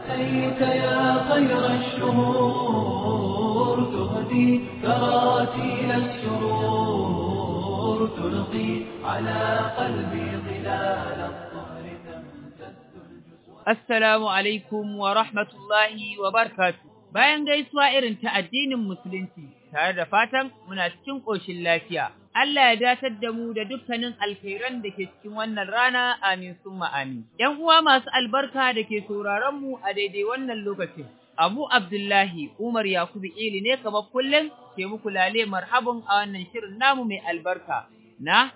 أتيت يا خير الشهور تهدي كراتيل السرور تلقي على قلبي ظلال الطهر تمتد الجسوم Assalamu alaikum wa rahmatullahi wa barkatu. Bayan gaisuwa irin ta addinin Musulunci, tare da fatan muna cikin ƙoshin lafiya. Allah ya datar da mu da dukkanin alkhairan da ke cikin wannan rana, amin summa amin. ‘Yan uwa masu albarka da ke sauraron mu a daidai wannan lokacin. Abu Abdullahi Umar Yakubu Ili ne kamar kullum ke muku lale marhabin a wannan shirin namu mai albarka. Na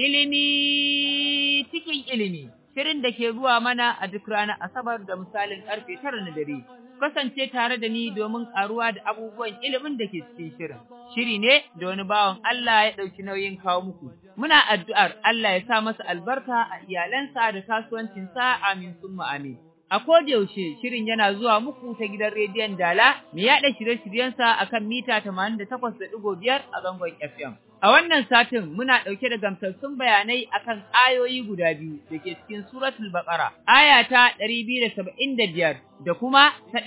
ilimi cikin ilimi. shirin da ke zuwa mana a duk ranar Asabar da misalin karfe tara na dare. Kasance tare da ni domin karuwa da abubuwan ilimin da ke cikin shirin. Shiri ne da wani bawan Allah ya ɗauki nauyin kawo muku. Muna addu'ar Allah ya sa masa albarka a iyalansa da kasuwancinsa amin summa amin. A yaushe shirin yana zuwa muku ta gidan rediyon Dala, mai yaɗa shirye-shiryensa a kan mita 88.5 a zangon FM. A wannan satin muna ɗauke da gamsassun bayanai akan ayoyi guda biyu da ke cikin suratul Baqara, aya ta 275 da kuma ta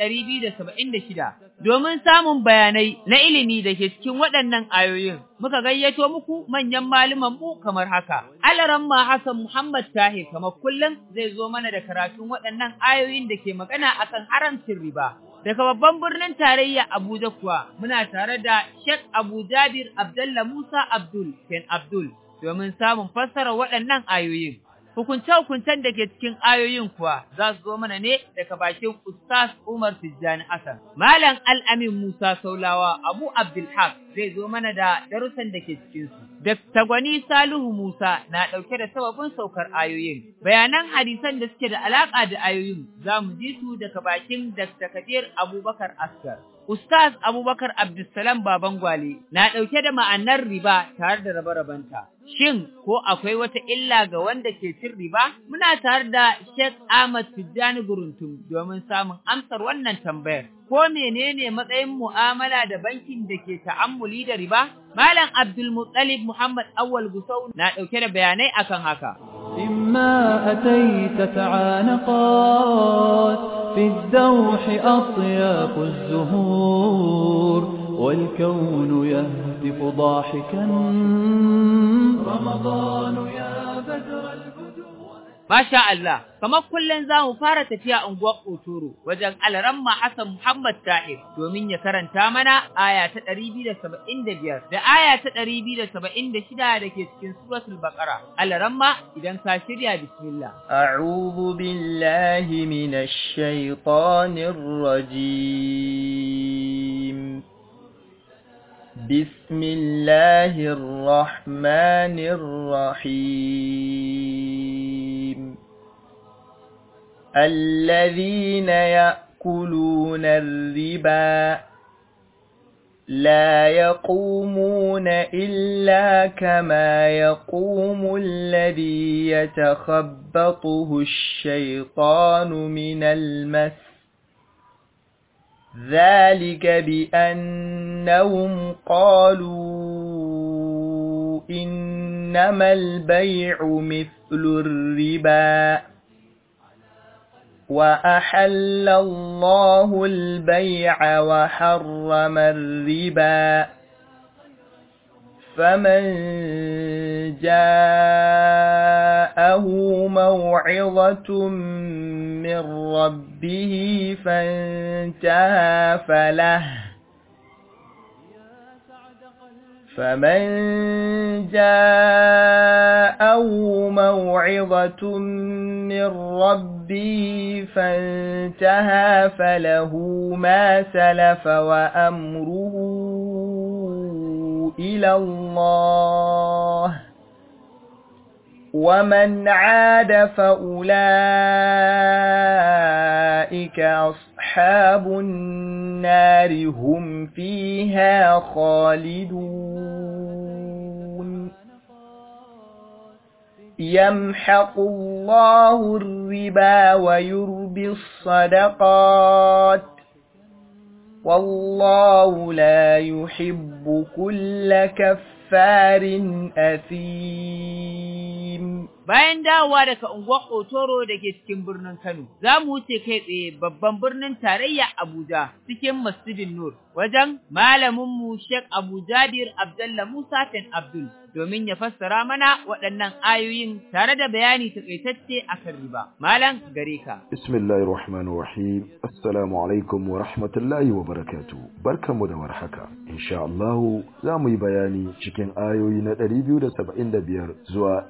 276. Domin samun bayanai na ilimi da ke cikin waɗannan ayoyin, muka gayyato muku manyan malaman mu kamar haka. Alaramma Hassan Muhammad Tahir kamar kullum zai zo mana da karatun waɗannan ayoyin da ke magana akan haramcin riba. Daga babban birnin tarayya Abuja kuwa muna tare da Sheikh Abu Jabir Abdullah Musa Abdul Ken Abdul domin samun fassara waɗannan ayoyin. Hukunce-hukuncen da ke cikin ayoyin kuwa za su zo mana ne daga bakin Ustaz Umar Tijjani Hassan. Malam Al-Amin Musa Saulawa Abu Abdulhaq zai zo mana da darussan da ke cikinsu. Dr. Gwani Salihu Musa na ɗauke da sababin saukar ayoyin. Bayanan hadisan da suke da alaƙa da ayoyin za mu ji su daga bakin Dr. Kadir Abubakar Askar. Ustaz Abubakar Abdulsalam Baban Gwale na ɗauke da ma'anar riba tare da rabe-rabenta. Shin ko akwai wata illa ga wanda ke cin riba? Muna tare da Sheikh Ahmad Tijjani Guruntum domin samun amsar wannan tambayar. Ko menene matsayin mu'amala da bankin da ke ta'ammuli da riba? Malam Abdul Muttalib Muhammad Awwal Gusau na ɗauke da bayanai akan haka. إما أتيت تعانقات في الدوح أطياف الزهور والكون يهتف ضاحكا رمضان يا بدر البدور Masha Allah, kamar kullum za mu fara tafiya unguwar Otoro wajen Alaramma Hassan Muhammad Tahir domin ya karanta mana aya ta ɗari biyu da saba'in da biyar da aya ta ɗari biyu da saba'in da shida da ke cikin suratul Baƙara. Alaramma idan ka shirya bismillah. أعوذ بالله من الشيطان الرجيم بسم الله الرحمن الرحيم الذين يأكلون الربا لا يقومون إلا كما يقوم الذي يتخبطه الشيطان من المس ذلك بأنهم قالوا إنما البيع مثل الربا وأحل الله البيع وحرم الربا فمن جاءه موعظة من ربه فانتهى فله فمن جاءه موعظة من ربه فانتهى فله ما سلف وأمره إلى الله ومن عاد فأولئك أصحاب النار هم فيها خالدون يمحق الله الربا ويربي الصدقات والله لا يحب كل كفار أثيم Bayan dawowa daga unguwar Otoro da ke cikin birnin Kano, za mu wuce kai tsaye babban birnin tarayya Abuja cikin Masjidin Nur wajen malaminmu Sheikh Abu Jabir Abdullah Musa Ten Abdul domin ya fassara mana waɗannan ayoyin tare da bayani takaitacce akan riba. Malam gare ka. Bismillahir Rahmanir Rahim. Assalamu alaikum wa rahmatullahi wa barakatuh. Barkanmu da warhaka. Insha Allah za mu yi bayani cikin ayoyi na 275 zuwa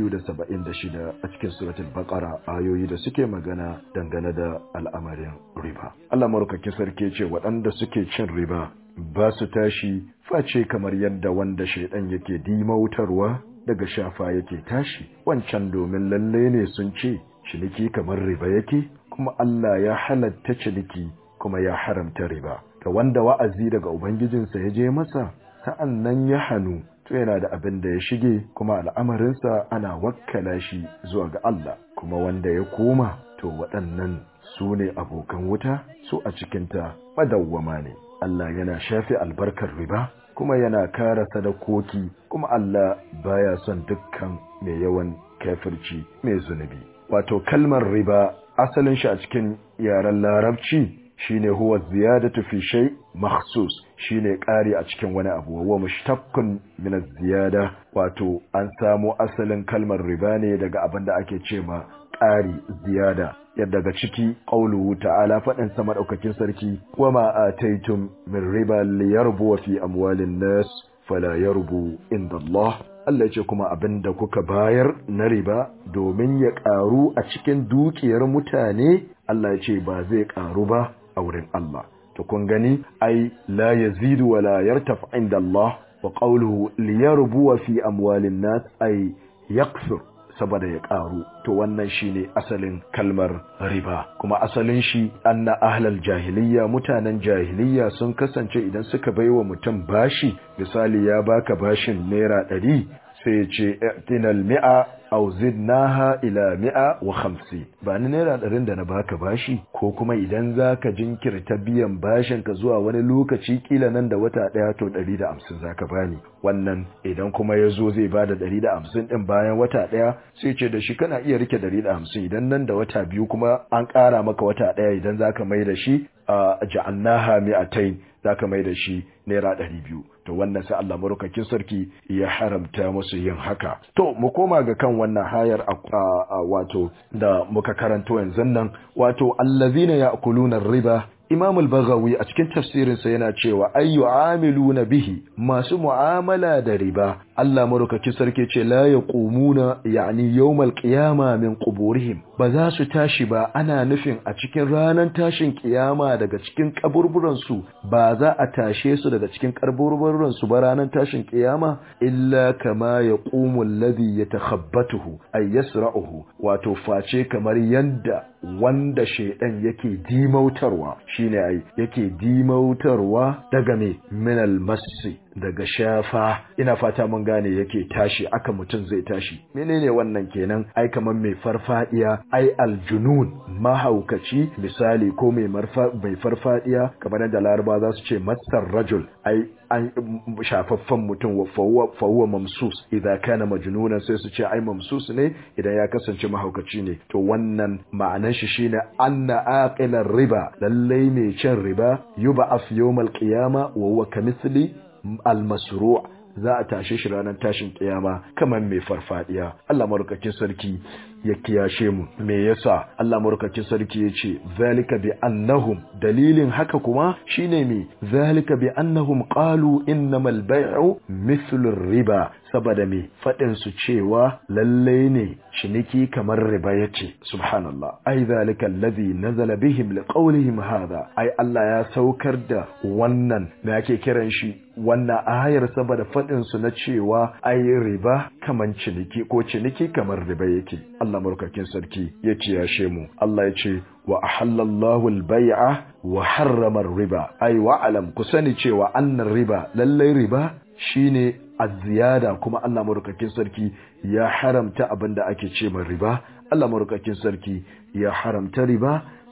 276 a cikin suratul Baqara ayoyi da suke magana dangane da al'amarin riba. Allah maraukakin sarki ce waɗanda suke cin riba ba su tashi face kamar yadda wanda shaidan yake dimautarwa daga shafa yake tashi wancan domin lalle ne sun ce ciniki kamar riba yake kuma Allah ya halatta ciniki kuma ya haramta riba ga wanda wa'azi daga ubangijinsa ya je masa sa'an nan ya hannu to yana da abin da ya shige kuma al'amarinsa ana wakkala shi zuwa ga Allah kuma wanda ya koma to waɗannan su ne abokan wuta su a cikinta madawwama ne Allah yana shafe albarkar riba kuma yana kara sadakoki kuma Allah baya son dukkan mai yawan kafirci mai zunubi wato kalmar riba asalin shi a cikin yaren larabci shine huwa ziyadatu fi shay makhsus shine ƙari a cikin wani abu wa mushtaqqun min ziyada wato an samo asalin kalmar riba ne daga abin da ake cewa ƙari ziyada yadda daga ciki qauluhu ta'ala faɗin sama daukakin sarki wama ataitum min riba liyarbu fi amwalin nas fala yarbu inda Allah Allah ce kuma abinda kuka bayar na riba domin ya ƙaru a cikin dukiyar mutane Allah ya ce ba zai ƙaru ba a wurin Allah to kun gani ai la yazidu wa la yartaf inda Allah wa qawluhu liyarbu fi amwalin nas ai yaqsur saboda ya ƙaru to wannan shine asalin kalmar riba kuma asalin shi anna ahlal jahiliya mutanen jahiliya sun kasance idan suka baiwa mutum bashi misali ya baka bashin naira ɗari sai ce tinal mi'a aw zidnaha ila mi'a wa khamsi ba ni naira ɗarin da na baka bashi ko kuma idan zaka jinkirta biyan bashin ka zuwa wani lokaci kila nan da wata ɗaya to ɗari da hamsin zaka bani wannan idan kuma ya zo zai bada ɗari da hamsin ɗin bayan wata ɗaya sai ce da shi kana iya rike ɗari da hamsin idan nan da wata biyu kuma an ƙara maka wata ɗaya idan zaka mai da shi a ja'annaha mi'atain zaka mai da shi naira ɗari biyu to wannan sai Allah marukakin sarki ya haramta musu yin haka to mu koma ga kan wannan hayar a wato da muka karanto yanzu nan wato allazina ya'kuluna riba Imam al-Baghawi a cikin tafsirinsa yana cewa ayyu amiluna bihi masu mu'amala da riba Allah marukakin sarki ce la yaqumuna yani yawmal qiyama min quburihim ba za su tashi ba ana nufin a cikin ranar tashin kiyama daga cikin kaburburan su ba za a tashe su daga cikin kaburburan su ba ranar tashin kiyama illa kama yaqumu alladhi yatakhabbatuhu ay yasra'uhu wato face kamar yanda wanda shaidan yake dimautarwa shine ai yake dimautarwa daga me minal massi daga shafa ina fata mun gane yake tashi aka mutum zai tashi menene wannan kenan ai kaman mai farfadiya ai aljunun mahaukaci misali ko mai marfa mai farfadiya kamar da laraba za su ce masar rajul ai an shafaffen mutum wa fawwa mamsus idan kana majnunan sai su ce ai mamsus ne idan ya kasance mahaukaci ne to wannan ma'anar shi shine anna aqilar riba lallai mai cin riba yuba af yawmal qiyama wa huwa kamithli al-masru' za a tashe shi ranar tashin kiyama kamar mai farfadiya Allah marukakin sarki ya kiyashe mu me yasa Allah marukakin sarki ya ce zalika bi annahum dalilin haka kuma shine me zalika bi annahum qalu innamal bay'u mithlu riba saboda me fadin su cewa lalle ne ciniki kamar riba yace subhanallah ai zalika alladhi nazala bihim liqawlihim hadha ai Allah ya saukar da wannan me ake kiran shi wannan ayar saboda fadin su na cewa ai riba kaman ciniki ko ciniki kamar riba yake Allah markakin sarki ya ciyashe mu Allah ya ce wa ahallallahu al-bai'a wa harrama riba ai wa alam ku sani cewa annar riba lallai riba shine az-ziyada kuma Allah markakin sarki ya haramta abinda ake ce riba Allah markakin sarki ya haramta riba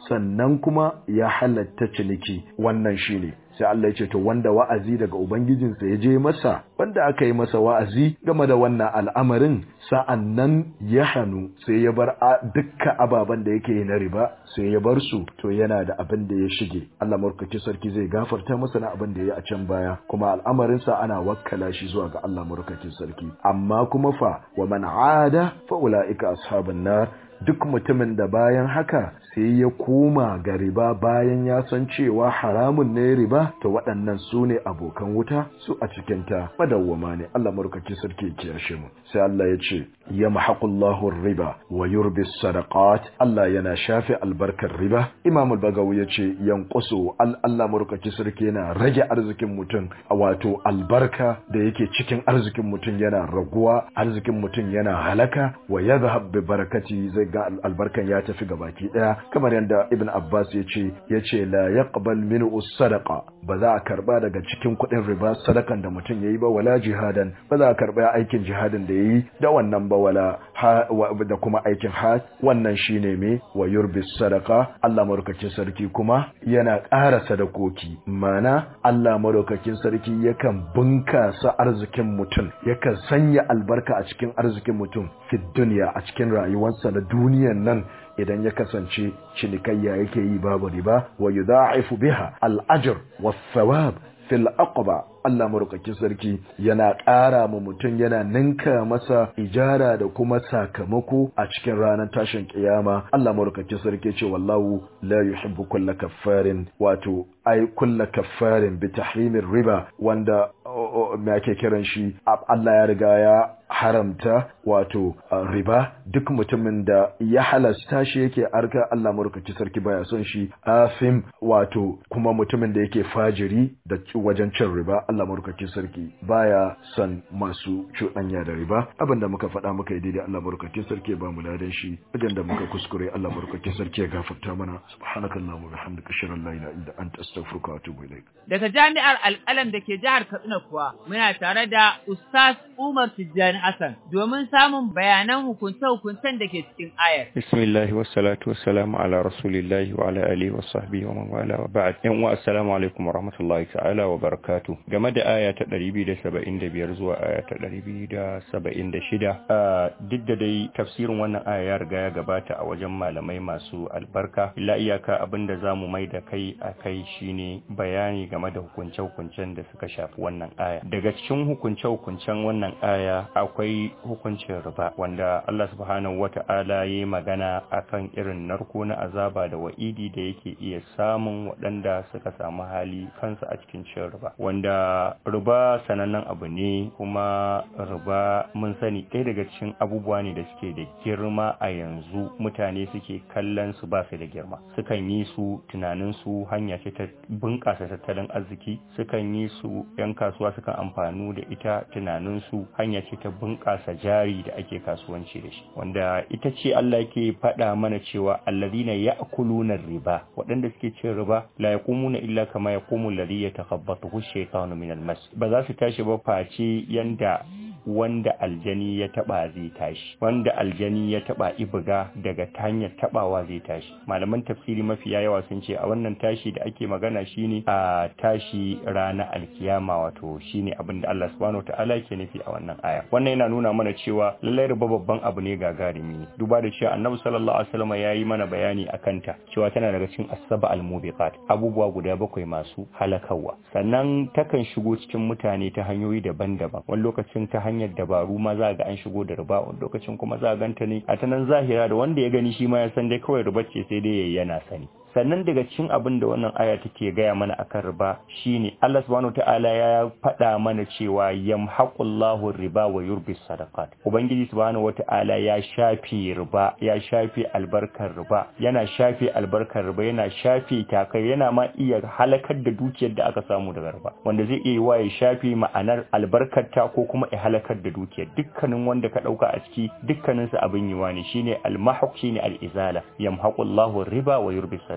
sannan kuma ya halatta ciniki wannan shine sai Allah ya ce to wanda wa'azi daga ubangijinsa ya je masa wanda aka yi masa wa'azi game da wannan al'amarin sa'annan ya hannu sai ya bar dukkan ababen da yake yi na riba sai ya bar su to yana da abin da ya shige Allah murkaki sarki zai gafarta masa na abin da ya yi a can baya kuma al'amarin sa ana wakkala shi zuwa ga Allah murkaki sarki amma kuma fa wa man ada fa ulaika ashabun nar duk mutumin da bayan haka sai ya koma ga riba bayan ya san cewa haramun ne riba to waɗannan su ne abokan wuta su a cikinta madawwama ne Allah marukaki sarki ya kiyashe mu sai Allah ya ce ya mahaqullahu riba wa yurbi sadaqat Allah yana shafe albarkar riba Imam al-Bagawi ya ce yanqusu Allah marukaki sarki yana rage arzikin mutum wato albarka da yake cikin arzikin mutum yana raguwa arzikin mutum yana halaka wa yadhhab bi barakati zai ga albarkan ya tafi gabaki daya kamar yadda ibn abbas ya ce ya ce la yaqbal minhu sadaqa ba za a karba daga cikin kuɗin riba sadakan da mutum yayi ba wala jihadan ba za a karba aikin jihadin da yayi da wannan ba wala da kuma aikin hajj wannan shine me wa yurbi sadaqa Allah madaukakin sarki kuma yana ƙara sadakoki mana Allah madaukakin sarki yakan bunkasa arzikin mutum yakan sanya albarka a cikin arzikin mutum fi duniya a cikin rayuwarsa na duniyan nan idan ya kasance cinikayya yake yi babu riba wa yudha'ifu biha al-ajr was-thawab fil aqba Allah marukakin sarki yana ƙara ma mutum yana ninka masa ijara da kuma sakamako a cikin ranar tashin kiyama Allah marukakin sarki ce wallahu la yuhibbu kulla kaffarin wato ai kulla kaffarin bi tahrimir riba wanda me ake kiran shi Allah ya riga ya haramta wato riba duk mutumin da ya halasta shi yake arka Allah marukaci sarki baya son shi afim wato kuma mutumin da yake fajiri da wajen cin riba Allah marukaci sarki baya son masu cuɗanya da riba abinda muka faɗa muka yi daidai Allah marukaci sarki ba mu ladan shi idan da muka kuskure Allah marukaci sarki ya gafarta mana subhanakallahumma wa bihamdika ashhadu an la ilaha illa anta astaghfiruka wa atubu ilaik daga jami'ar alƙalam da ke jihar Katsina kuwa muna tare da Ustaz Umar Tijjani Hassan domin samun bayanan hukunce-hukuncen da ke cikin ayar. Bismillahi wassalatu wassalamu ala rasulillahi wa ala alihi wa sahbihi wa man wala wa ba'd. Yan uwa assalamu alaikum wa rahmatullahi ta'ala wa barakatuh. Game da aya ta 275 zuwa aya ta 276 a duk da dai tafsirin wannan aya ya riga ya gabata a wajen malamai masu albarka. Illa iyaka abinda zamu mai da kai a kai shine bayani game da hukunce-hukuncen da suka shafi wannan aya. Daga cikin hukunce-hukuncen wannan aya akwai hukuncin riba wanda Allah subhanahu wata'ala ya yi magana akan irin narko na azaba da wa'idi da yake iya samun waɗanda suka samu hali kansu a cikin cin riba wanda riba sanannen abu ne kuma riba mun sani ɗaya daga cikin abubuwa ne da suke da girma a yanzu mutane suke kallon su ba su da girma sukan yi su tunanin su hanya ce ta bunƙasa tattalin arziki sukan yi su 'yan kasuwa sukan amfanu da ita tunanin su hanya ce ta bunƙasa jari da ake kasuwanci da shi wanda ita ce Allah yake faɗa mana cewa allazina ya'kuluna riba waɗanda suke cin riba la yaqumuna illa kama yaqumu alladhi yatakhabbathu ash-shaytanu min al-mas ba za su tashi ba face yanda wanda aljani ya taba zai tashi wanda aljani ya taba ibuga daga ta hanyar tabawa zai tashi malaman tafsiri mafiya yawa sun ce a wannan tashi da ake magana shine a tashi rana alkiyama wato shine abin da Allah subhanahu wataala yake nufi a wannan aya wannan yana nuna mana cewa lallai riba babban abu ne gagarumi ne duba da cewa annabi sallallahu alaihi wasallam ya yi mana bayani akan ta cewa tana daga cikin asaba al-mubiqat abubuwa guda bakwai masu halakawa sannan takan shigo cikin mutane ta hanyoyi daban-daban wani lokacin ta hanyar dabaru ma za ga an shigo da riba wani lokacin kuma za a ganta ne a ta nan zahira da wanda ya gani shi ma ya san dai kawai riba ce sai dai yana sani sannan daga cikin abin da wannan aya take gaya mana akan riba shine Allah subhanahu wataala ya faɗa mana cewa yamhaqullahu riba wa yurbi sadaqat ubangiji subhanahu wataala ya shafe riba ya shafe albarkar riba yana shafe albarkar riba yana shafe takai yana ma iya halakar da dukiyar da aka samu daga riba wanda zai iya wa ya shafe ma'anar albarkar ta ko kuma ya halakar da dukiyar dukkanin wanda ka dauka a ciki dukkanin su abin yiwa ne shine al-mahq shine al-izala yamhaqullahu riba wa yurbi sadaqat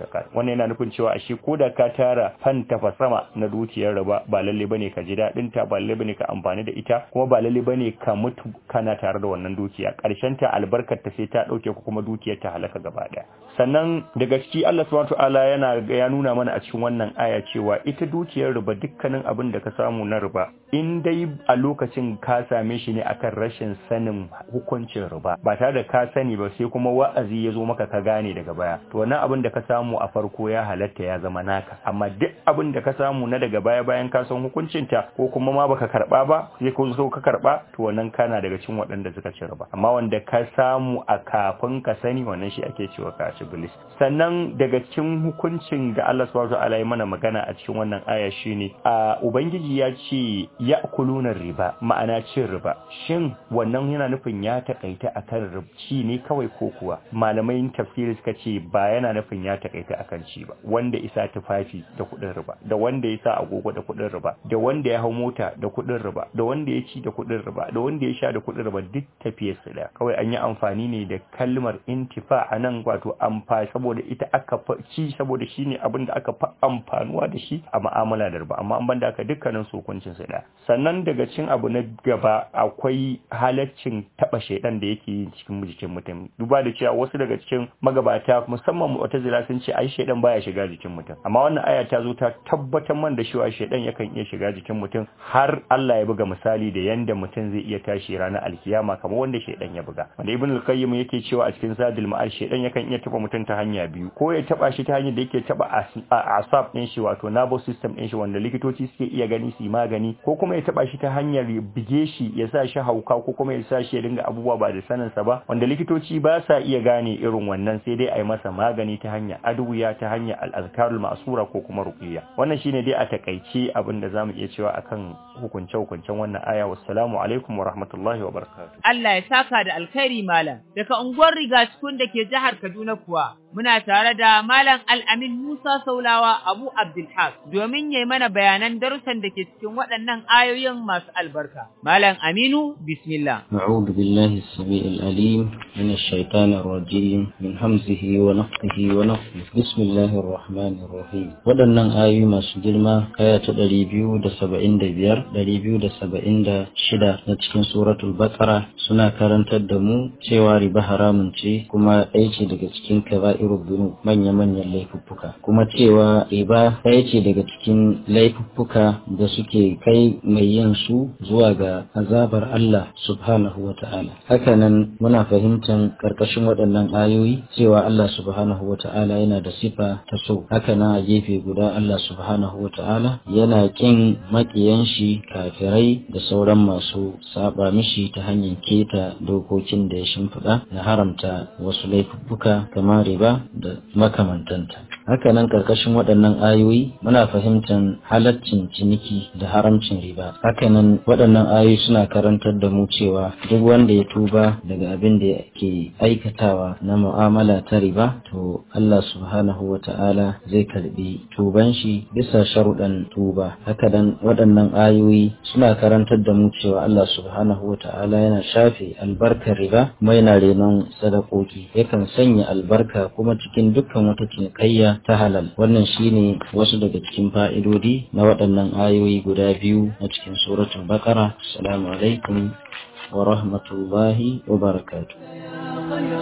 zakat wannan yana nufin cewa ashe ko da ka tara fan sama na dukiyar riba ba lalle bane ka ji daɗin ta ba lalle bane ka amfani da ita kuma ba lalle bane ka mutu kana tare da wannan dukiya karshen ta albarkar ta sai ta dauke ku kuma dukiyar ta halaka gaba daya sannan daga ciki Allah subhanahu wataala yana ya nuna mana a cikin wannan aya cewa ita dukiyar riba dukkanin abin da ka samu na riba in dai a lokacin ka same shi ne akan rashin sanin hukuncin riba ba tare da ka sani ba sai kuma wa'azi ya zo maka ka gane daga baya to wannan abin da ka samu a farko ya halatta ya zama naka amma duk abin da ka samu na daga baya bayan ka san hukuncin ta ko kuma ma baka karba ba sai ko so ka karba to wannan kana daga cikin waɗanda suka ci riba amma wanda ka samu a kafin ka sani wannan shi ake cewa ka ci bilis sannan daga cikin hukuncin da Allah subhanahu wa ta'ala ya mana magana a cikin wannan aya shine a ubangiji ya ce ya'kuluna riba ma'ana cin riba shin wannan yana nufin ya takaita akan rubci ne kawai ko kuwa malamai tafsiri suka ce ba yana nufin ya takaita akan ci ba wanda isa tufafi da kuɗin riba da wanda ya sa agogo da kuɗin riba da wanda ya hau mota da kuɗin riba da wanda ya ci da kuɗin riba da wanda ya sha da kuɗin riba duk tafiyar su da kawai an yi amfani ne da kalmar intifa a nan wato amfani saboda ita aka ci saboda shine abin da aka fa amfanuwa da shi a mu'amala da riba amma an banda aka dukkanin su hukuncin su da sannan daga cikin abu na gaba akwai halaccin taba shaidan da yake yin cikin jikin mutum duba da cewa wasu daga cikin magabata musamman mu'tazila sun ce ai shaidan baya shiga jikin mutum amma wannan aya ta zo ta tabbatar man da cewa shaidan yakan iya shiga jikin mutum har Allah ya buga misali da yanda mutum zai iya tashi ranar alkiyama kamar wanda shaidan ya buga wanda ibn al-qayyim yake cewa a cikin zadul ma'al shaidan yakan iya taba mutum ta hanya biyu ko ya taba shi ta hanyar da yake taba asab din shi wato nervous system din shi wanda likitoci suke iya gani su yi magani ko kuma ya taba shi ta hanyar bige shi ya sa shi hauka ko kuma ya sa shi ya dinga abubuwa ba da sanin sa ba wanda likitoci ba sa iya gane irin wannan sai dai a yi masa magani ta hanyar adwiya ta hanyar al-azkarul ma'sura ko kuma ruqiyya wannan shine dai a takaice abin da zamu iya cewa akan hukunce hukuncen wannan aya wassalamu alaikum wa rahmatullahi wa barakatuh Allah ya saka da alkhairi malam daga unguwar riga cikin da ke jihar Kaduna kuwa muna tare da malam Al-Amin Musa Saulawa Abu Abdulhaq domin yayi mana bayanan darussan da ke cikin waɗannan ayoyin masu albarka malam Aminu bismillah أعوذ بالله السميع العليم من الشيطان الرجيم من همزه ونفخه ونفخه بسم الله الرحمن الرحيم waɗannan ayoyi masu girma aya ta ɗari biyu da saba'in da biyar ɗari biyu da saba'in da shida na cikin suratul baqara suna karantar da mu cewa riba haramun ce kuma ɗaya ce daga cikin kaba'irul dhunub manya-manyan laifuffuka kuma cewa riba ɗaya ce daga cikin laifuffuka da suke kai mai yin su zuwa ga azabar Allah subhanahu wa ta'ala hakanan muna fahimtar karkashin waɗannan ayoyi cewa Allah subhanahu wa ta'ala yana da sifa ta so hakanan a gefe guda Allah subhanahu wa ta'ala yana kin makiyan shi kafirai da sauran masu saba mishi ta hanyar keta dokokin da ya shimfiɗa na haramta wasu laifuffuka kamar riba da makamantanta hakanan karkashin waɗannan ayoyi muna fahimtar halaccin ciniki da haramcin riba hakanan waɗannan ayoyi suna karantar da mu cewa duk wanda ya tuba daga abin da ke aikatawa na mu'amala ta riba to Allah subhanahu wa ta'ala zai karbi tuban shi bisa sharuɗan tuba hakanan waɗannan ayoyi suna karantar da mu cewa Allah subhanahu wa ta'ala yana shafe albarkar riba kuma yana renon sadakoki yakan sanya albarka kuma cikin dukkan wata cinikayya ta halal wannan shine wasu daga cikin fa'idodi na waɗannan ayoyi guda biyu na cikin suratul baqara assalamu alaikum wa rahmatullahi wa barakatuh خير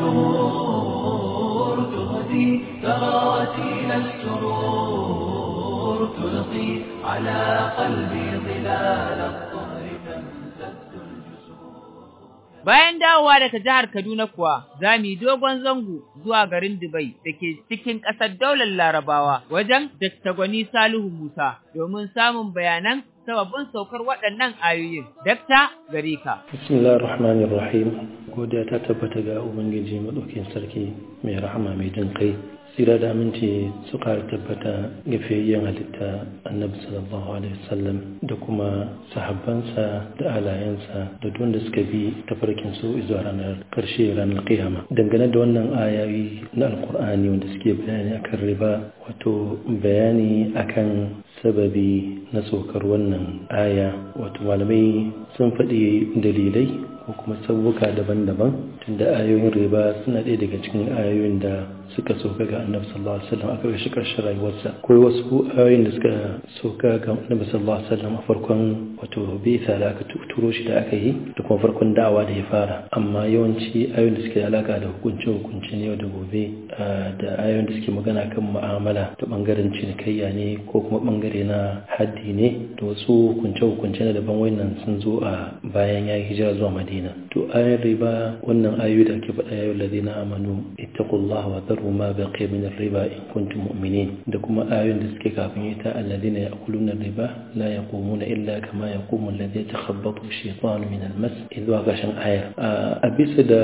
الشهور تهدي ثراتيل السرور تلقي على قلبي ظلال الطهر تمتد Bayan dawowa daga jihar Kaduna kuwa, za mu yi dogon zango zuwa garin Dubai da ke cikin ƙasar daular Larabawa wajen Dr. Gwani Salihu Musa domin samun bayanan sababbin saukar waɗannan ayoyin. Dakta gare ka. Bismillahir Rahmanir Rahim. Godiya ta tabbata ga Ubangiji Madaukin Sarki mai rahama mai jin kai. Sira da aminci su ƙara tabbata ga fiyayyen halitta Annabi sallallahu alaihi wasallam da kuma sahabbansa da alayensa da duk da suka bi tafarkin su zuwa ranar karshe ranar kiyama. Dangane da wannan ayoyi na Alkur'ani wanda suke bayani akan riba wato bayani akan sababi na saukar wannan aya wato malamai sun faɗi dalilai ko kuma sabuka daban-daban tunda ayoyin riba suna ɗaya daga cikin ayoyin da suka soka ga annabi sallallahu alaihi wasallam aka shi karshen rayuwarsa akwai wasu ayoyin da suka soka ga annabi sallallahu alaihi wasallam a farkon wato bisa da aka turo shi da aka yi da kuma farkon da'awa da ya fara amma yawanci ayoyin da suke da alaka da hukunce hukunce ne yau da gobe da ayoyin da suke magana kan mu'amala ta bangaren cinikayya ne ko kuma bangare na haddi ne da wasu hukunce hukunce na daban wannan sun zo a bayan ya hijira zuwa madina to ayoyin riba wannan ayoyi da ake faɗa yayin ladina amanu ittaqullaha wa dharu ma baqiya min riba in kuntum mu'minin da kuma ayoyin da suke kafin ita alladina ya'kuluna riba la yaqumuna illa kama yaqumu alladhi yatakhabbathu ash-shaytanu min al-mas idwa gashin aya a bisa da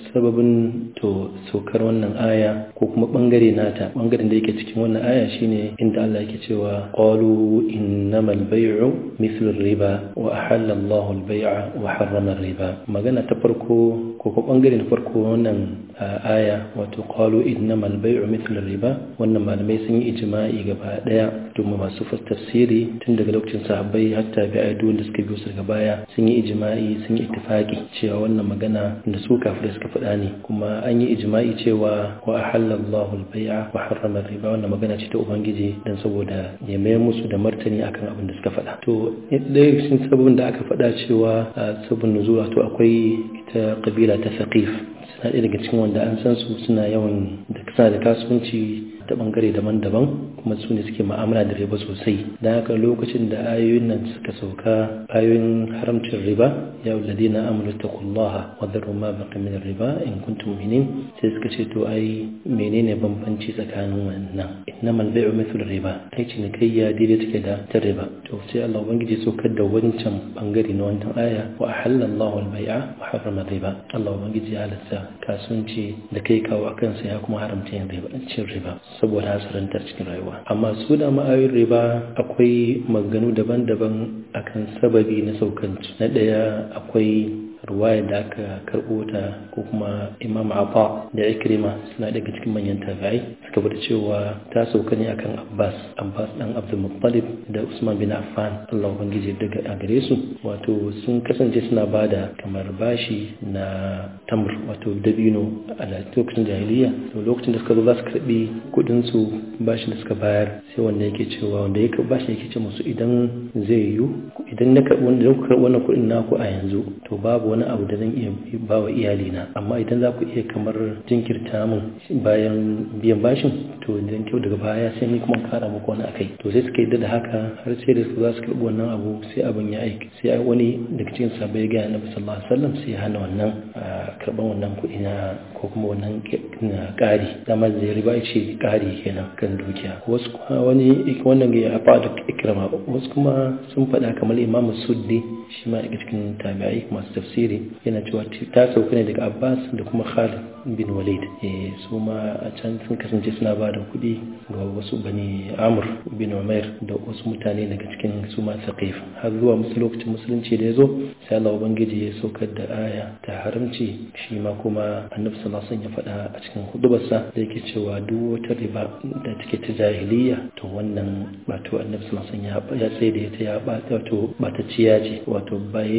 sababin to saukar wannan aya ko kuma bangare nata bangaren da yake cikin wannan aya shine inda Allah yake cewa qalu innamal bay'u mithlu riba wa ahalla Allahu al-bay'a wa harrama riba magana ta farko ko ko bangare na farko wannan aya wato qalu innamal bay'u mithlu riba wannan malamai sun yi ijma'i gaba daya domin masu tafsiri tun daga lokacin sahabbai hatta bi aidu da suka biyo su daga baya sun yi ijma'i sun yi ittifaqi cewa wannan magana da su kafirai suka faɗa ne kuma an yi ijma'i cewa wa ahalla Allahu al-bay'a wa harrama riba wannan magana ce ta ubangiji dan saboda ya mayar musu da martani akan abin da suka faɗa to ɗaya cikin sababin da aka faɗa cewa sabon nuzula to akwai ita kabila ta Saqif suna ɗaya daga cikin wanda an san su suna yawan da suna da kasuwanci ta bangare daban-daban kuma su ne suke ma'amala da riba sosai don haka lokacin da ayoyin nan suka sauka ayoyin haramcin riba ya wulade na amuru ta kullaha wadda ma baka min riba in kuntum mu'minin sai suka ce to ai menene bambanci tsakanin wannan innamal bai'u mithlu riba ai cinikayya daidai take da ta riba to sai Allah ubangiji saukar da wancan bangare na wannan aya wa ahalla Allahu al-bai'a wa harrama riba Allah ubangiji ya halatta kasuwanci da kai kawo akan sa ya kuma haramta yin riba cin riba saboda hasarantar cikin rayuwa amma su da ma'ayoyin riba akwai maganganu daban-daban akan sababi na saukanci na ɗaya akwai ruwaya da aka karɓo ta ko kuma imam abba da ikrima suna daga cikin manyan tabi'ai suka bada cewa ta sauka ne akan abbas abbas dan abdul muttalib da usman bin affan allah ubangiji daga a gare su wato sun kasance suna bada kamar bashi na tamr wato dabino a lokacin jahiliya to lokacin da suka zo za su karɓi kuɗin su bashi da suka bayar sai wanda yake cewa wanda ya bashi yake ce musu idan zai yiwu idan na karɓi wannan kuɗin naku a yanzu to babu wani abu da zan iya ba wa iyalina amma idan za ku iya kamar jinkirta min bayan biyan bashin to idan kyau daga baya sai ni kuma kara muku wani akai to sai suka yadda da haka har sai da su za su karɓi wannan abu sai abin ya aiki sai wani daga cikin sabai ga annabi sallallahu alaihi wasallam sai ya hana wannan karɓan wannan kuɗi na ko kuma wannan ƙari dama da riba ce ƙari kenan kan dukiya wasu kuma wani wannan ya fa da ikrama wasu kuma sun faɗa kamar imamu suddi shi ma daga cikin tabi'ai masu tafsiri yana cewa ta sauka ne daga Abbas da kuma Khalid bin Walid eh su ma a can sun kasance suna ba da kuɗi ga wasu bani Amr bin Umair da wasu mutane daga cikin su ma Saqif har zuwa musu lokacin musulunci da yazo sai Allah ubangiji ya saukar da aya ta haramci shi ma kuma Annabi sallallahu alaihi wasallam ya faɗa a cikin hudubarsa da yake cewa duk wata riba da take ta jahiliya to wannan wato Annabi sallallahu alaihi wasallam ya tsaye da ita ya ba wato ba ta ciya ce wato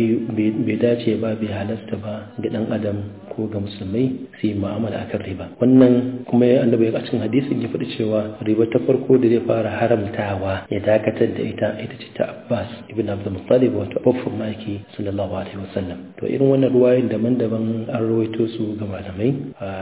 bai dace ba bai halasta ba ga dan adam ko ga musulmai su yi mu'amala akan riba wannan kuma ya annabi a cikin hadisin ya faɗi cewa riba ta farko da zai fara haramtawa ya dakatar da ita ita ce ta Abbas ibn Abdul Muttalib wato babban maki sallallahu alaihi wasallam to irin wannan ruwayoyin daban-daban an rawaito su ga malamai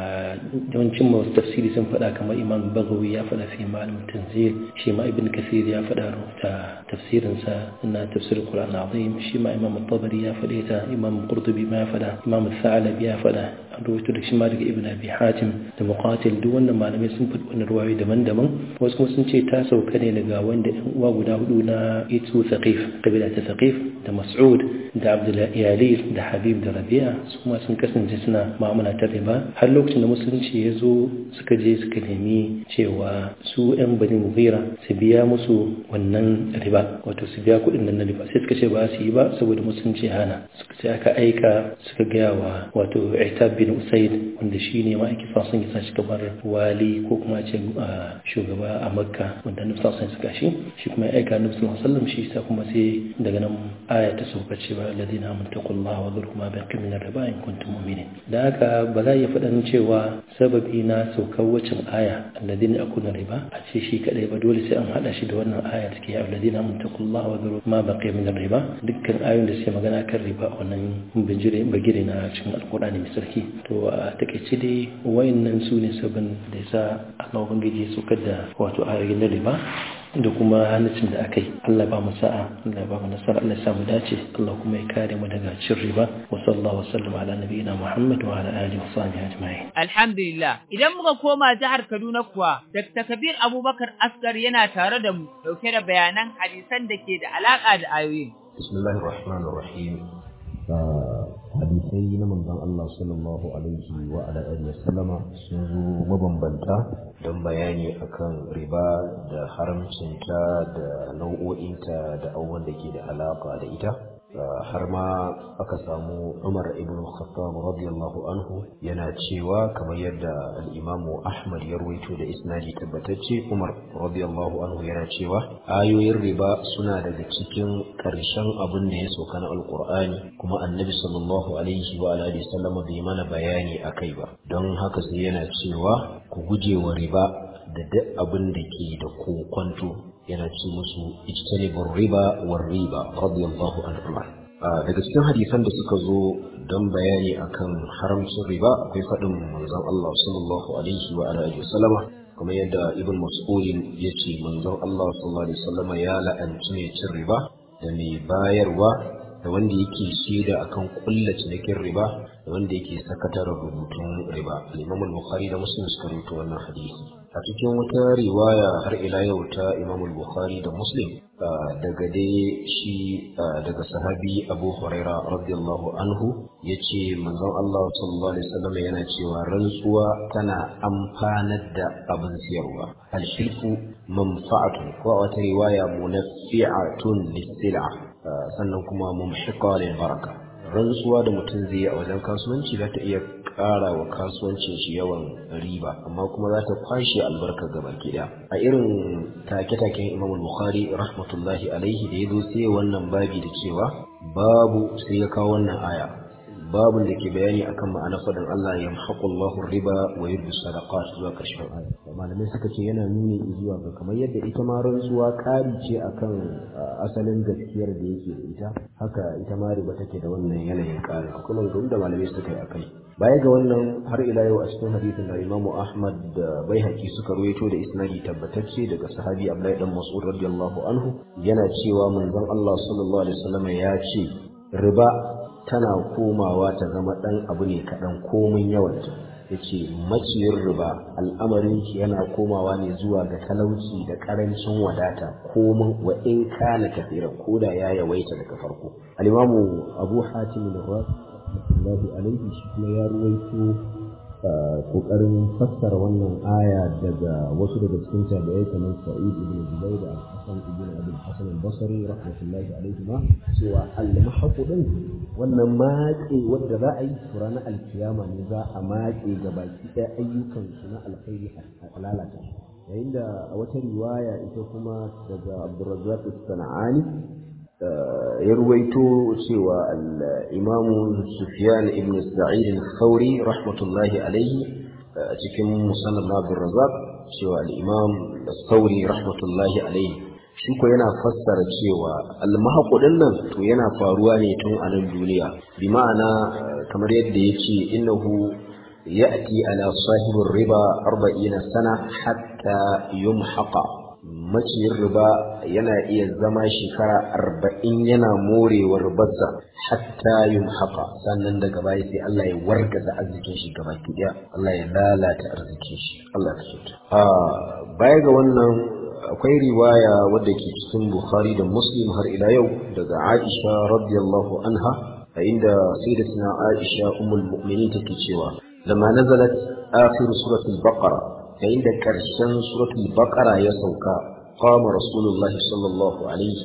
yawancin masu tafsiri sun faɗa kamar Imam Bagawi ya faɗa fi ma'alim tanzil shi ma Ibn Kathir ya faɗa ta tafsirinsa na tafsir Qur'an azim shi ma imam tabari ya faɗe ta imam qurtubi ma ya faɗa imam sa'alabi ya faɗa an rawaito da shi ma daga ibn abi hatim da muqatil duk wannan malamai sun faɗi wannan ruwayoyi daban-daban wasu kuma sun ce ta sauka ne daga wanda ɗan uwa guda hudu na itu thaqif kabila ta thaqif da mas'ud da abdullahi yalil da habib da rabi'a su ma sun kasance suna mu'amala ta riba har lokacin da musulunci ya zo suka je suka nemi cewa su yan bani mughira su biya musu wannan riba wato su biya kuɗin nan na riba sai suka ce ba su yi ba saboda musulunci hana suka ce aka aika suka gaya wa wato itab bin bin usaid wanda shi ne ma'aikin fasun ya shi kamar wali ko kuma ce shugaba a makka wanda nufi fasun suka shi shi kuma ya aika nufi sallam shi sa kuma sai daga nan aya ta sauka cewa ladina muntaqullaha wa dhuru ma baqi min riba in kuntum mu'minin da haka ba za ya faɗan cewa sababi na saukar wacin aya alladina akuna riba a ce shi kadai ba dole sai an hada shi da wannan aya take ya alladina muntaqullaha wa dhuru ma baqi min riba dukkan ayoyin da suke magana kan riba wannan bijire bagire na cikin alkur'ani mai sarki to a takaice dai wayannan su ne sabon da yasa Allah ubangiji su da wato ayoyin na riba da kuma hannun da aka yi Allah ba mu sa'a Allah ba mu nasara Allah ya samu dace Allah kuma ya kare mu daga cin riba wa sallallahu wa sallam ala nabiyina Muhammad wa ala alihi wa sahbihi ajma'in alhamdulillah idan muka koma jihar Kaduna kuwa Dr. Kabir Abubakar Asgar yana tare da mu dauke da bayanan hadisan da ke da alaka da ayoyin bismillahir rahmanir rahim hadisai na manzon Allah sallallahu alaihi wa ala alihi sallama sun zo mabambanta don bayani akan riba da haramcinta da nau'o'inta da abubuwan da ke da alaka da ita har ma aka samu Umar ibn Khattab radiyallahu anhu yana cewa kamar yadda al-Imam Ahmad ya rawaito da isnadi tabbatacce Umar radiyallahu anhu yana cewa ayoyin riba suna daga cikin ƙarshen abin da ya sauka na Alƙur'ani kuma Annabi sallallahu alaihi wa alihi sallam bai mana bayani akai ba don haka sai yana cewa ku guje wa riba da duk abin da ke da kokonto yana ce musu ijtanibur riba war riba radiyallahu anhu daga cikin hadisan da suka zo don bayani akan haramcin riba akwai faɗin manzon Allah sallallahu alaihi wa alihi wasallama kuma yadda ibn mas'ud ya ce manzon Allah sallallahu alaihi wasallama ya la'anci mai cin riba da mai bayarwa da wanda yake shaida akan kulla cinikin riba da wanda yake sakatar rubutun riba al-Imam al-Bukhari da Muslim suka rubuta wannan hadisi a cikin wata riwaya har ila yau ta Imam al-Bukhari da Muslim daga dai shi daga sahabi Abu Huraira radiyallahu anhu yace manzon Allah sallallahu alaihi wasallam yana cewa rantsuwa tana amfanar da abin siyarwa al-shirku manfa'atun ko wata riwaya munaffi'atun lis-sil'a sannan kuma mumhiqa lil baraka rantsuwa da mutum zai yi a wajen kasuwanci za ta iya ƙara wa kasuwancin shi yawan riba amma kuma za ta kwashe albarka gaba ɗaya a irin take-taken imam bukhari rahmatullahi alaihi da ya zo sai wannan babi da cewa babu sai ya kawo wannan aya babun da ke bayani akan ma'ana faɗin Allah ya Allahu riba wa yurbi sadaqat zuwa ƙarshen aya malamai suka ce yana nuni zuwa ga kamar yadda ita ma rantsuwa ƙari ce akan asalin gaskiyar da yake da ita haka ita ma riba take da wannan yanayin ƙari kuma da malamai suka yi akai baya ga wannan har ila yau a cikin hadisin da Imam Ahmad da Baihaqi suka ruwaito da isnadi tabbatacce daga sahabi Abdullahi dan Mas'ud radiyallahu anhu yana cewa manzon Allah sallallahu alaihi wasallam ya ce riba tana komawa ta zama ɗan abu ne kaɗan komin yawanta ya ce maciyin riba al'amarin shi yana komawa ne zuwa ga talauci da ƙarancin wadata komin wa in kana kafiran ko da ya yawaita daga farko alimamu abu hatim da rahmatullahi alaihi shi kuma ya ruwaito kokarin fassara wannan aya daga wasu daga cikin tabi'ai kamar Sa'id ibn Jubayr da Hassan ibn Abi Hassan al-Basri rahmatullahi alaihi ma cewa al-mahqu din wannan maƙe wanda za a yi ranar alkiyama ne za a maƙe ga baki ɗaya ayyukan su na alkhairi a lalata yayin da a wata riwaya ita kuma daga Abdurrazzaq as-Sana'ani ya ruwaito cewa al'imamu Sufyan ibn Sa'id al-Thawri rahmatullahi alaihi a cikin musannad Abdul Razzaq cewa al-Imam Thawri rahmatullahi alaihi shi ko yana fassara cewa al-mahqudin nan to yana faruwa ne tun a nan duniya bi ma'ana kamar yadda yace innahu ya'ti ala sahibir riba 40 sana hatta yumhaqa maciyin riba yana iya zama shekara arba'in yana morewar ribarsa hatta yin haka sannan daga baya sai Allah ya wargaza arzikin shi gaba ɗaya Allah ya lalata arzikin shi Allah ya kyauta baya ga wannan akwai riwaya wadda ke cikin Bukhari da Muslim har ila yau daga Aisha radiyallahu anha a inda sayyidatina Aisha ummul mu'minin take cewa lamma nazalat akhir suratul baqara yayin da ƙarshen suratul baqara ya sauka qama rasulullahi sallallahu alaihi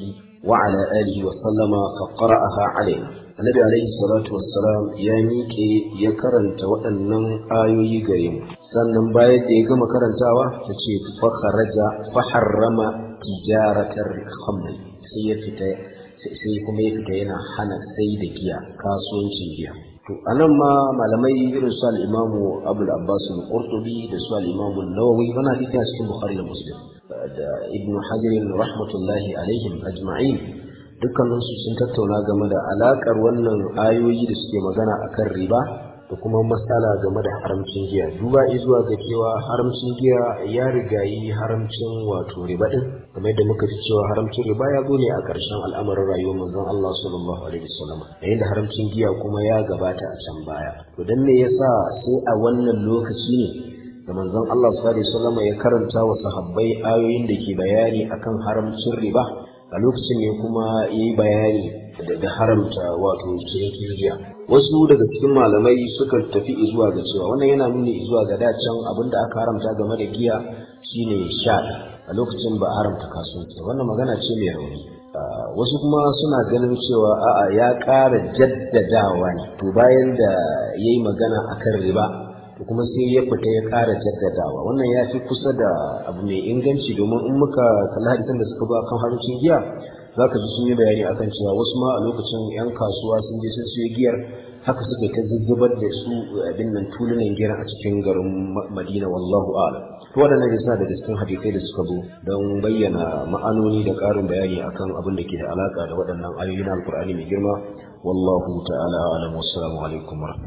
وعلى آله وسلم فقرأها علينا النبي عليه الصلاة والسلام يا ميكي يا كرنت وأنن آيوي قريم sannan bayan da ya gama karantawa ta ce fakharaja faharrama tijaratar khamri sai ya fita sai kuma ya fita yana hana sai da giya kasuwancin giya to anan ma malamai irin su al-imamu abul abbas al-qurtubi da su al-imamu an-nawawi wannan hadisi a cikin bukhari da muslim da ibnu hajar rahmatullahi alaihim ajma'in dukkanin su sun tattauna game da alakar wannan ayoyi da suke magana akan riba da kuma matsala game da haramcin giya duba zuwa ga cewa haramcin giya ya rigayi haramcin wato riba din kamar yadda muka ji cewa haramcin riba ya zo ne a ƙarshen al'amarin rayuwar manzon Allah sallallahu alaihi wasallam yayin da haramcin giya kuma ya gabata a can baya to dan me yasa sai a wannan lokaci ne da manzon Allah sallallahu alaihi wasallam ya karanta wa sahabbai ayoyin da ke bayani akan haramcin riba a lokacin ne kuma yayi bayani da haramta wato cinikin giya wasu daga cikin malamai suka tafi zuwa ga cewa wannan yana nuni zuwa ga dacen abin da aka haramta game da giya shine sha a lokacin ba haramta kasuwanci wannan magana ce mai rauni wasu kuma suna ganin cewa a'a ya ƙara jaddadawa ne to bayan da ya yi magana akan riba to kuma sai ya fita ya ƙara jaddadawa wannan ya fi kusa da abu mai inganci domin in muka kalli hadisan da suka ba kan harucin giya za ka ji sun yi bayani akan cewa wasu ma a lokacin 'yan kasuwa sun je sun siyo giyar haka suka ta zuzzubar da su abin nan tulunan giyar a cikin garin madina wallahu a'lam to waɗannan da suna daga cikin hadisai da suka zo don bayyana ma'anoni da ƙarin bayani akan abin da ke da alaƙa da waɗannan ayoyi na alƙur'ani mai girma wallahu ta'ala a'lam wassalamu alaikum wa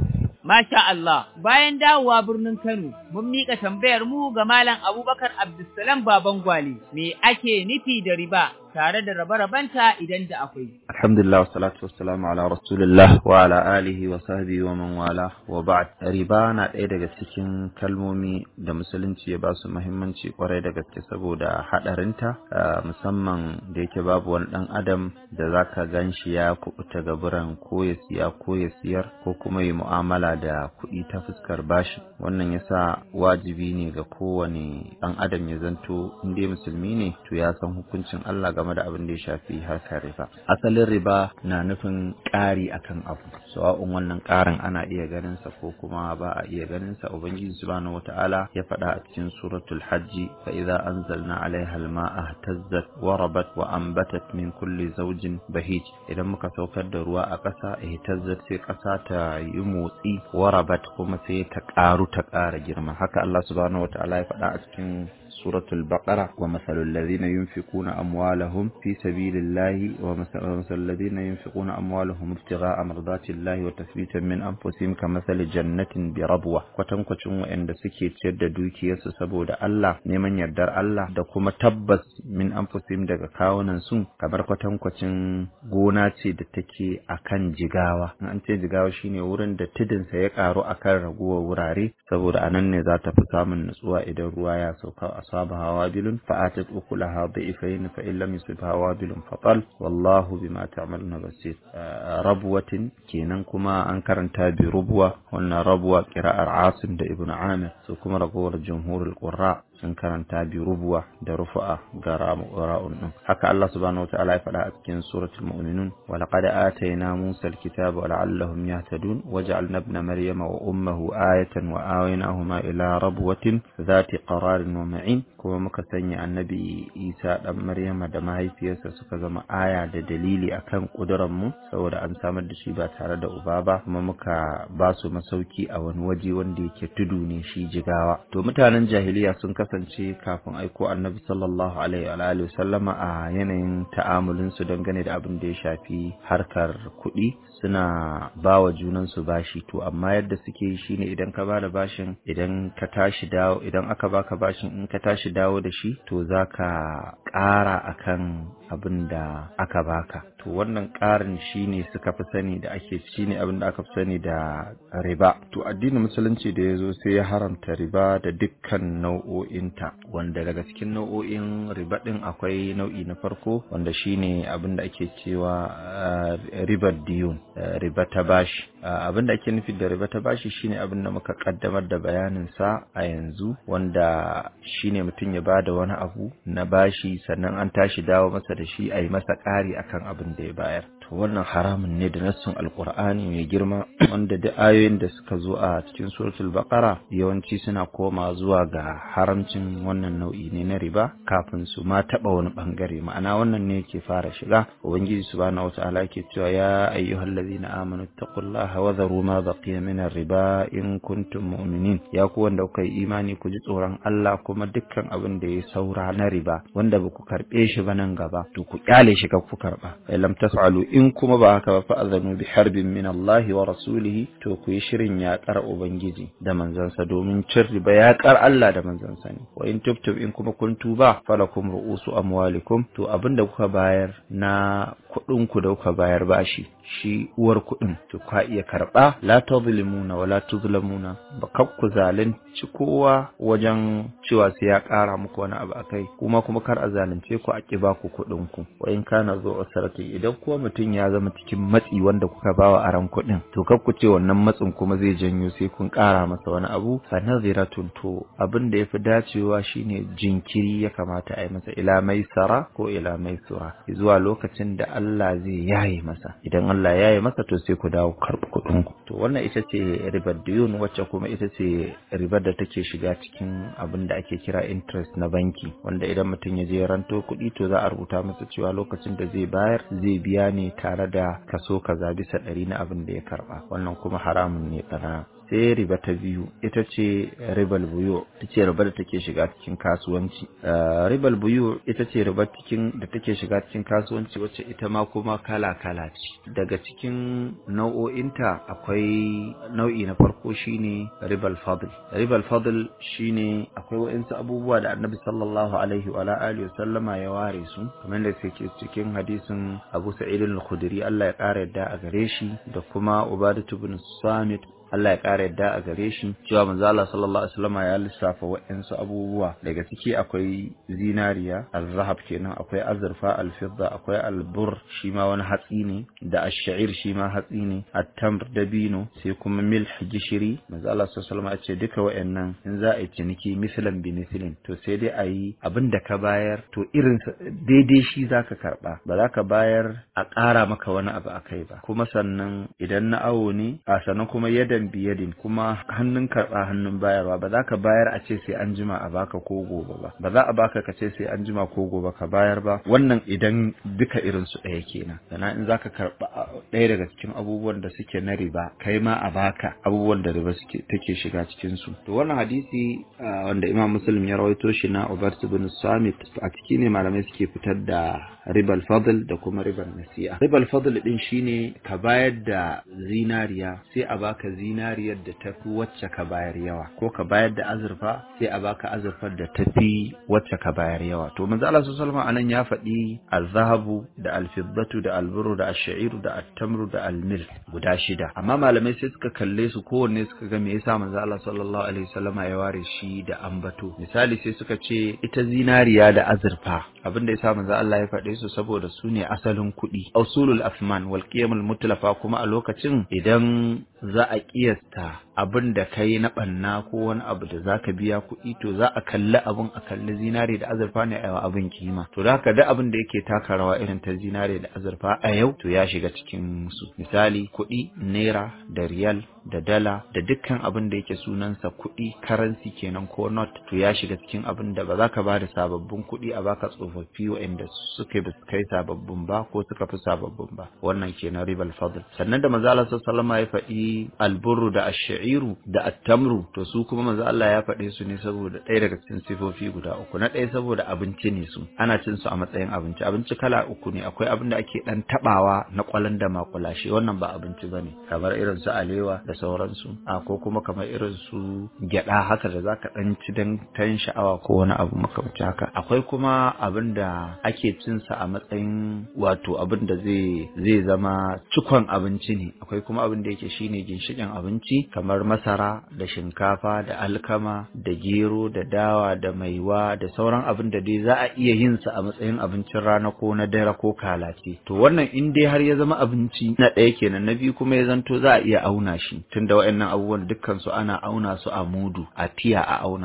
Masha Allah, bayan dawowa birnin Kano, mun miƙa tambayar mu ga Malam Abubakar Abdulsalam Baban Gwale, me ake nufi da riba tare da rabe-rabenta idan da akwai. Alhamdulillah, salatu wassalamu ala Rasulullah wa ala alihi wa sahbihi wa man wala wa ba'd. Riba na ɗaya daga cikin kalmomi da musulunci ya ba su muhimmanci kwarai da gaske saboda haɗarinta, musamman da yake babu wani ɗan adam da zaka gan shi ya kuɓuta gaburan ko ya siya ko ya siyar ko kuma yi mu'amala da kuɗi ta fuskar bashi wannan yasa wajibi ne ga kowane ɗan adam ya zanto in dai musulmi ne to ya san hukuncin Allah game da abin da ya shafi harkar riba asalin riba na nufin ƙari akan abu sawa'un wannan ƙarin ana iya ganin sa ko kuma ba a iya ganin sa ubangiji subhanahu wata'ala ya faɗa a cikin suratul hajji fa idza anzalna alaiha alma'a ihtazzat wa rabat wa anbatat min kulli zawjin bahij idan muka saukar da ruwa a ƙasa ihtazzat sai ƙasa ta yi motsi warabat kuma sai ta ƙaru ta ƙara girma haka Allah subhanahu wataala ya faɗa a cikin suratul baqara wa masalul ladhina yunfiquna amwalahum fi sabilillahi wa masalul ladhina yunfiquna amwalahum ibtigha'a mardatillahi wa tathbitan min anfusihim kamathali jannatin bi rabwa kwatankwacin waɗanda suke ciyar da dukiyarsu saboda Allah neman yardar Allah da kuma tabbas min anfusihim daga kawunan su kamar kwatankwacin gona ce da take akan jigawa an ce jigawa shine wurin da tudunsa ya karu akan raguwar wurare saboda anan ne za ta fi samun nutsuwa idan ruwa ya sauka asabaha wabilun fa'atat ukulaha dha'ifayn fa in lam yusibha wabilun fatal wallahu bima ta'maluna basir rabwatin kenan kuma an karanta bi rubwa wannan rabwa qira'ar asim da ibnu amir su kuma ragowar jumhurul qurra sun karanta bi rubuwa da rufu'a ga ra'un din haka Allah subhanahu wataala ya faɗa a cikin suratul mu'minun wa laqad atayna Musa alkitaba la'allahum yahtadun waja'alna ibna maryama wa ummuhu ayatan wa awaynahuma ila rabwatin dhati qararin wa ma'in kuma muka sanya annabi Isa dan Maryama da mahaifiyarsa suka zama aya da dalili akan kudurar mu saboda an samar da shi ba tare da uba ba kuma muka ba su masauki a wani waje wanda yake tudu ne shi jigawa to mutanen jahiliya sun kasance kafin aiko annabi sallallahu alaihi wa alihi sallama a yanayin ta'amulin su dangane da abin da ya shafi harkar kuɗi suna ba wa junan su bashi to amma yadda suke yi shine idan ka bada bashin idan ka tashi dawo idan aka baka bashin in ka tashi dawo da shi to zaka ƙara akan abin da aka baka to wannan ƙarin shine suka fi sani da ake shine abin da aka fi sani da riba to addinin musulunci da ya zo sai ya haramta riba da dukkan nau'o'inta wanda daga cikin nau'o'in riba din akwai nau'i na farko wanda shine abin da ake cewa ribar diyun riba ta bashi abin da ake nufi da riba ta bashi shine abin da muka kaddamar da bayanin sa a yanzu wanda shine mutum ya bada wani abu na bashi sannan an tashi dawo masa da shi a yi masa ƙari akan abin da ya bayar to wannan haramun ne da nassun alkur'ani mai girma wanda duk ayoyin da suka zo a cikin suratul baqara yawanci suna koma zuwa ga haramcin wannan nau'i ne na riba kafin su ma taba wani bangare ma'ana wannan ne yake fara shiga ubangiji subhanahu wataala yake cewa ya ayyuhallazina amanu taqullaha wa dharu ma baqiya min riba in kuntum mu'minin ya ku wanda kuka yi imani ku ji tsoron Allah kuma dukkan abin da ya saura na riba wanda ba ku karbe shi ba nan gaba to ku kyale shi ka ku karba lam tas'alu in kuma ba haka ba fa azanu bi harbin min Allah wa rasulihi to ku yi shirin yaƙar ubangiji da manzansa domin cin riba yaƙar Allah da manzansa ne wa in tubtum in kuma kun tuba falakum ru'usu amwalikum to abinda kuka bayar na kuɗin ku da kuka bayar bashi shi uwar kuɗin to ka iya karɓa la tadhlimuna wa la tuzlamuna ba kab ku zalunci kowa wajen cewa sai ya ƙara muku wani abu akai kuma kuma kar a zalunce ku a ki ba ku kuɗin ku wa in kana zo usrati idan kuwa mutum ya zama cikin matsi wanda kuka bawa aran kuɗin to kar ku ce wannan matsin kuma zai janyo sai kun ƙara masa wani abu fa naziratun to abin da yafi dacewa shine jinkiri ya kamata a yi masa ila maisara ko ila maisura zuwa lokacin da Allah zai yaye masa idan Allah ya yi masa to sai ku dawo karɓi kuɗin ku to wannan ita ce ribar diyun wacce kuma ita ce ribar da take shiga cikin abin da ake kira interest na banki wanda idan mutum ya je ranto kuɗi to za a rubuta masa cewa lokacin da zai bayar zai biya ne tare da kaso kaza bisa ɗari na abin da ya karɓa wannan kuma haramun ne tsana sai riba ta biyu ita ce ribal buyo ita ce riba da take shiga cikin kasuwanci ribal buyo ita ce riba cikin da take shiga cikin kasuwanci wacce ita ma kuma kala kala ce daga cikin nau'o'inta akwai nau'i na farko shine ribal fadl ribal fadl shine akwai wa'insu abubuwa da annabi sallallahu alaihi wa alihi sallama ya ware su kamar da suke cikin hadisin Abu Sa'id al-Khudri Allah ya kara yadda a gare shi da kuma Ubadatu bin Samit Allah ya ƙara yadda a gare shi cewa manzo Allah sallallahu alaihi wasallam ya lissafa waɗansu abubuwa daga ciki akwai zinariya al-zahab kenan akwai azurfa al-fidda akwai al-bur shi ma wani hatsi ne da ash-sha'ir shi ma hatsi ne at-tamr dabino sai kuma milh gishiri manzo Allah sallallahu alaihi wasallam ya ce duka waɗannan in za a yi ciniki mislan bi mislin to sai dai a yi abin da ka bayar to irin daidai shi zaka karba ba za ka bayar a ƙara maka wani abu akai ba kuma sannan idan na awo ne a sannan kuma yadda yadan biyadin kuma hannun karɓa hannun bayarwa ba za ka bayar a ce sai an jima a baka ko gobe ba ba za a baka ka ce sai an jima ko gobe ka bayar ba wannan idan duka irin su ɗaya kenan sannan in za ka karɓa ɗaya daga cikin abubuwan da suke na riba kai ma a baka abubuwan da riba suke take shiga cikin su to wannan hadisi wanda imam muslim ya rawaito shi na ubat bin samit a ciki ne malamai suke fitar da ribal fadl da kuma ribal nasi'a ribal fadl din shine ka bayar da zinariya sai a baka zinariyar da tafi wacce ka bayar yawa ko ka bayar da azurfa sai a baka azurfar da tafi wacce ka bayar yawa to manzo Allah sallallahu alaihi anan ya faɗi al-zahabu da al-fiddatu da al-burru da ash-sha'iru da at-tamru da al-mil guda shida amma malamai sai suka kalle su kowanne suka ga me yasa manzo Allah sallallahu alaihi wasallama ya ware shi da ambato misali sai suka ce ita zinariya da azurfa abinda yasa manzo Allah ya faɗe su saboda su ne asalin kuɗi usulul afman wal qiyamul mutlafa kuma a lokacin idan za a kiyasta abin da ka yi na ɓanna ko wani abu da za ka biya kuɗi to za a kalli abin a kalli zinare da azurfa ne a abin kima to da haka duk abin da yake taka rawa irin ta zinare da azurfa a yau to ya shiga cikin su misali kuɗi naira da riyal da dala da dukkan abin da yake sunansa kuɗi karansi kenan ko not to ya shiga cikin abin da ba za ka ba da sababbin kuɗi a baka tsofaffi waɗanda suka ba su kai sababbin ba ko suka fi sababbin ba wannan kenan ribal fadl sannan da manzo Allah sallallahu alaihi ya faɗi alburru da ash-sha'iru da at-tamru to su kuma manzo Allah ya faɗe su ne saboda ɗaya daga cikin sifofi guda uku na ɗaya saboda abinci ne su ana cin su a matsayin abinci abinci kala uku ne akwai abin da ake dan tabawa na kwalan da makulashe wannan ba abinci bane kamar irin su alewa da sauransu a ko kuma kamar irin su gyada haka da zaka dan ci dan tan sha'awa ko wani abu makamancin haka akwai kuma abin da ake cin sa a matsayin wato abin da zai zai zama cikon abinci ne akwai kuma abin da yake shine ginshikin abinci kamar masara da shinkafa da alkama da gero da dawa da maiwa da sauran abin da dai za a iya yin sa a matsayin abincin rana ko na dare ko kalace to wannan in dai har ya zama abinci na ɗaya kenan na biyu kuma ya zanto za a iya auna shi tunda waɗannan abubuwan dukkan su ana auna su a mudu a tiya a auna su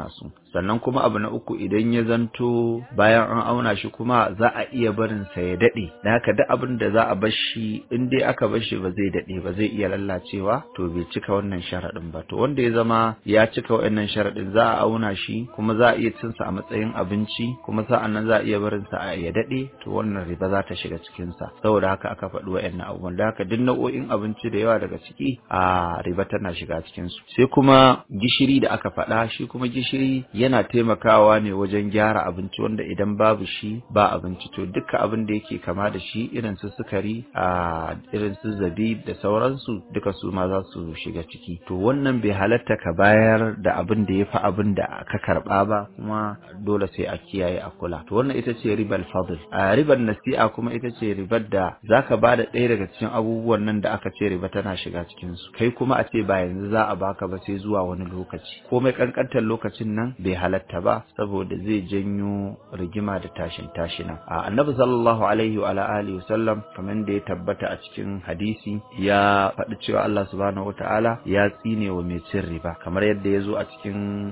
sannan kuma abu na uku idan ya zanto bayan an auna shi kuma za a iya barin sa ya dade da haka duk abin da za a bar shi in dai aka bar shi ba zai dade ba zai iya lallacewa to bai cika wannan sharadin ba to wanda ya zama ya cika wannan sharadin za a auna shi kuma za a iya cin sa a matsayin abinci kuma sa'an nan za a iya barin sa a ya dade to wannan riba za ta shiga cikin sa saboda haka aka faɗi wa'annan abubuwan da haka duk nau'o'in abinci da yawa daga ciki a riba tana shiga cikin su sai kuma gishiri da aka faɗa shi kuma gishiri yana taimakawa ne wajen gyara abinci wanda idan babu shi ba abinci to duka abin da yake kama da shi irin su sukari a irin su zabib da sauransu duka su ma za su shiga ciki to wannan bai halatta ka bayar da abin da ya fi abin da ka karɓa ba kuma dole sai a kiyaye a kula to wannan ita ce ribar fadl a ribar nasi'a kuma ita ce ribar da zaka ba da ɗaya daga cikin abubuwan nan da aka ce riba tana shiga cikin su kai kuma a ce ba yanzu za a baka ba sai zuwa wani lokaci komai kankantar lokacin nan bai halatta ba saboda zai janyo rigima da tashin tashina a annabi sallallahu alaihi wa alihi wasallam kamar da ya tabbata a cikin hadisi ya faɗi cewa Allah subhanahu wataala ya tsine wa mai cin riba kamar yadda ya zo a cikin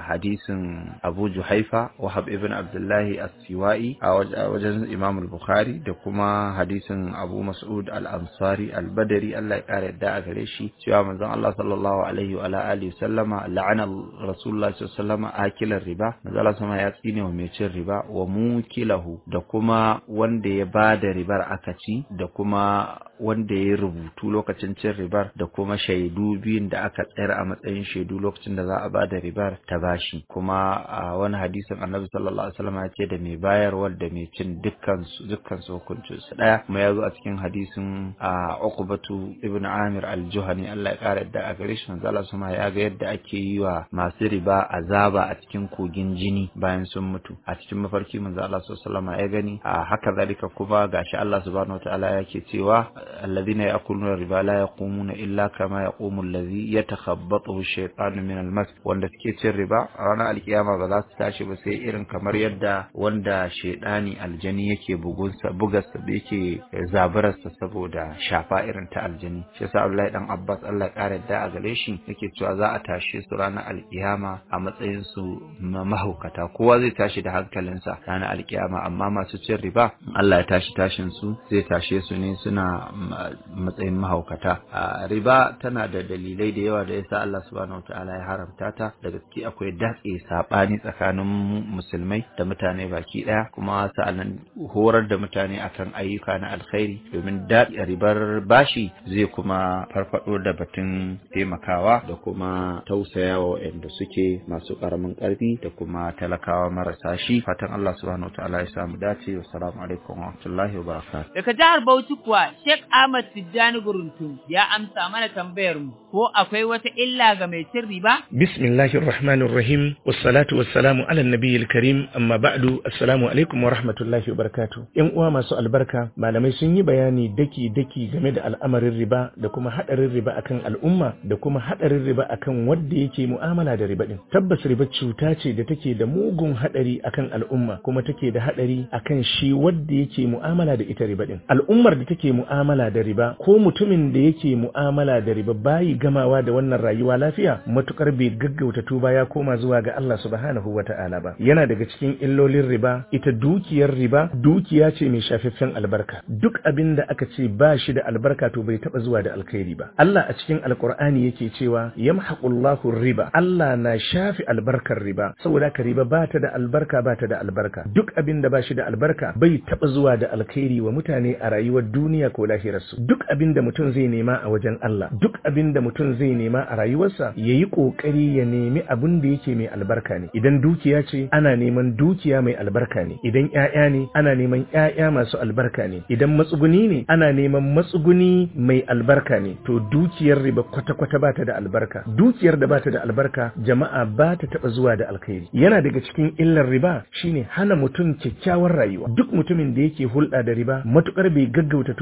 hadisin Abu Juhaifa Wahab ibn Abdullahi as-Siwai a wajen Imam al-Bukhari da kuma hadisin Abu Mas'ud al-Ansari al-Badri Allah ya kare yadda a gare shi cewa manzon Allah sallallahu alaihi wa alihi sallama la'ana Rasulullah sallallahu alaihi wasallam akilar riba manzon Allah sama ya tsine wa mai cin riba wa mukilahu da kuma wanda ya bada ribar aka ci da kuma wanda ya rubutu lokacin cin ribar da kuma shaidu biyun da aka tsayar a matsayin shaidu lokacin da za a bada ribar ta bashi kuma a wani hadisin annabi sallallahu alaihi wasallam ya ce da mai bayarwar da mai cin dukkan su dukkan su hukuncin su daya kuma ya zo a cikin hadisin a Uqbatu ibn Amir al-Juhani Allah ya kara yadda a gare shi manzo Allah sama ya ga yadda ake yi wa masu riba azaba a cikin kogin jini bayan sun mutu a cikin mafarki manzo Allah sallallahu alaihi wasallam ya gani a haka zalika kuma gashi Allah subhanahu wataala yake cewa alladhina ya'kuluna riba la yaqumuna illa kama yaqumu alladhi yatakhabbathu ash-shaytanu min al-mas wanda suke cin riba a ranar alkiyama ba za su tashi ba sai irin kamar yadda wanda shaidani aljani yake bugunsa bugarsa da yake zaburarsa saboda shafa irin ta aljani shi yasa Abdullahi dan Abbas Allah ya kare da a gare shi yake cewa za a tashe su ranar alkiyama a matsayin su mahaukata kowa zai tashi da hankalinsa ranar alkiyama amma masu cin riba Allah ya tashi tashin su zai tashe su ne suna matsayin mahaukata riba tana da dalilai da yawa da yasa Allah subhanahu wataala ya haramta ta da gaske akwai datse sabani tsakanin musulmai da mutane baki daya kuma sa'annan horar da mutane akan ayyuka na alkhairi domin daɗi ribar bashi zai kuma farfado da batun taimakawa da kuma tausayawa waɗanda suke masu ƙaramin ƙarfi da kuma talakawa marasa shi fatan Allah subhanahu wataala ya samu dace wa salamu alaikum wa rahmatullahi wa barakatuh daga jihar Bauchi kuwa Sheikh Ahmad Tijjani Guruntum ya amsa mana tambayar mu ko akwai wata illa ga mai cin riba bismillahir rahmanir rahim wassalatu wassalamu ala nabiyil karim amma ba'du assalamu alaikum wa rahmatullahi wa barakatuh yan uwa masu albarka malamai sun yi bayani daki daki game da al'amarin riba da kuma hadarin riba akan al'umma da kuma hadarin riba akan wanda yake mu'amala da riba din tabbas riba cuta ce da take da mugun hadari akan al'umma kuma take da hadari akan shi wanda yake mu'amala da ita riba din al'ummar da take mu'amala da riba ko mutumin da yake mu'amala da riba bayi gamawa da wannan rayuwa lafiya matukar bai gaggauta tuba ya koma zuwa ga Allah subhanahu wata'ala ba yana daga cikin illolin riba ita dukiyar riba dukiya ce mai shafaffen albarka duk abin da aka ce ba shi da albarka to bai taba zuwa da alkhairi ba Allah a cikin alkur'ani yake cewa yamhaqullahu riba Allah na shafi albarkar riba saboda ka riba ba ta da albarka ba ta da albarka duk abin da ba shi da albarka bai taba zuwa da alkhairi wa mutane a rayuwar duniya ko lahirarsu duk abin da mutum zai nema a wajen Allah duk abin da mutum zai nema a rayuwarsa yayi kokari ya nemi abin da yake mai albarka ne idan dukiya ce ana neman dukiya mai albarka ne idan ƴaƴa ne ana neman ƴaƴa masu albarka ne idan matsuguni ne ana neman matsuguni mai albarka ne to dukiyar riba kwata-kwata ba ta da albarka dukiyar da ba ta da albarka jama'a ba ta taɓa zuwa da alkhairi yana daga cikin illar riba shine hana mutum kyakkyawar rayuwa duk mutumin da yake hulɗa da riba matukar bai gaggauta tuba zuwa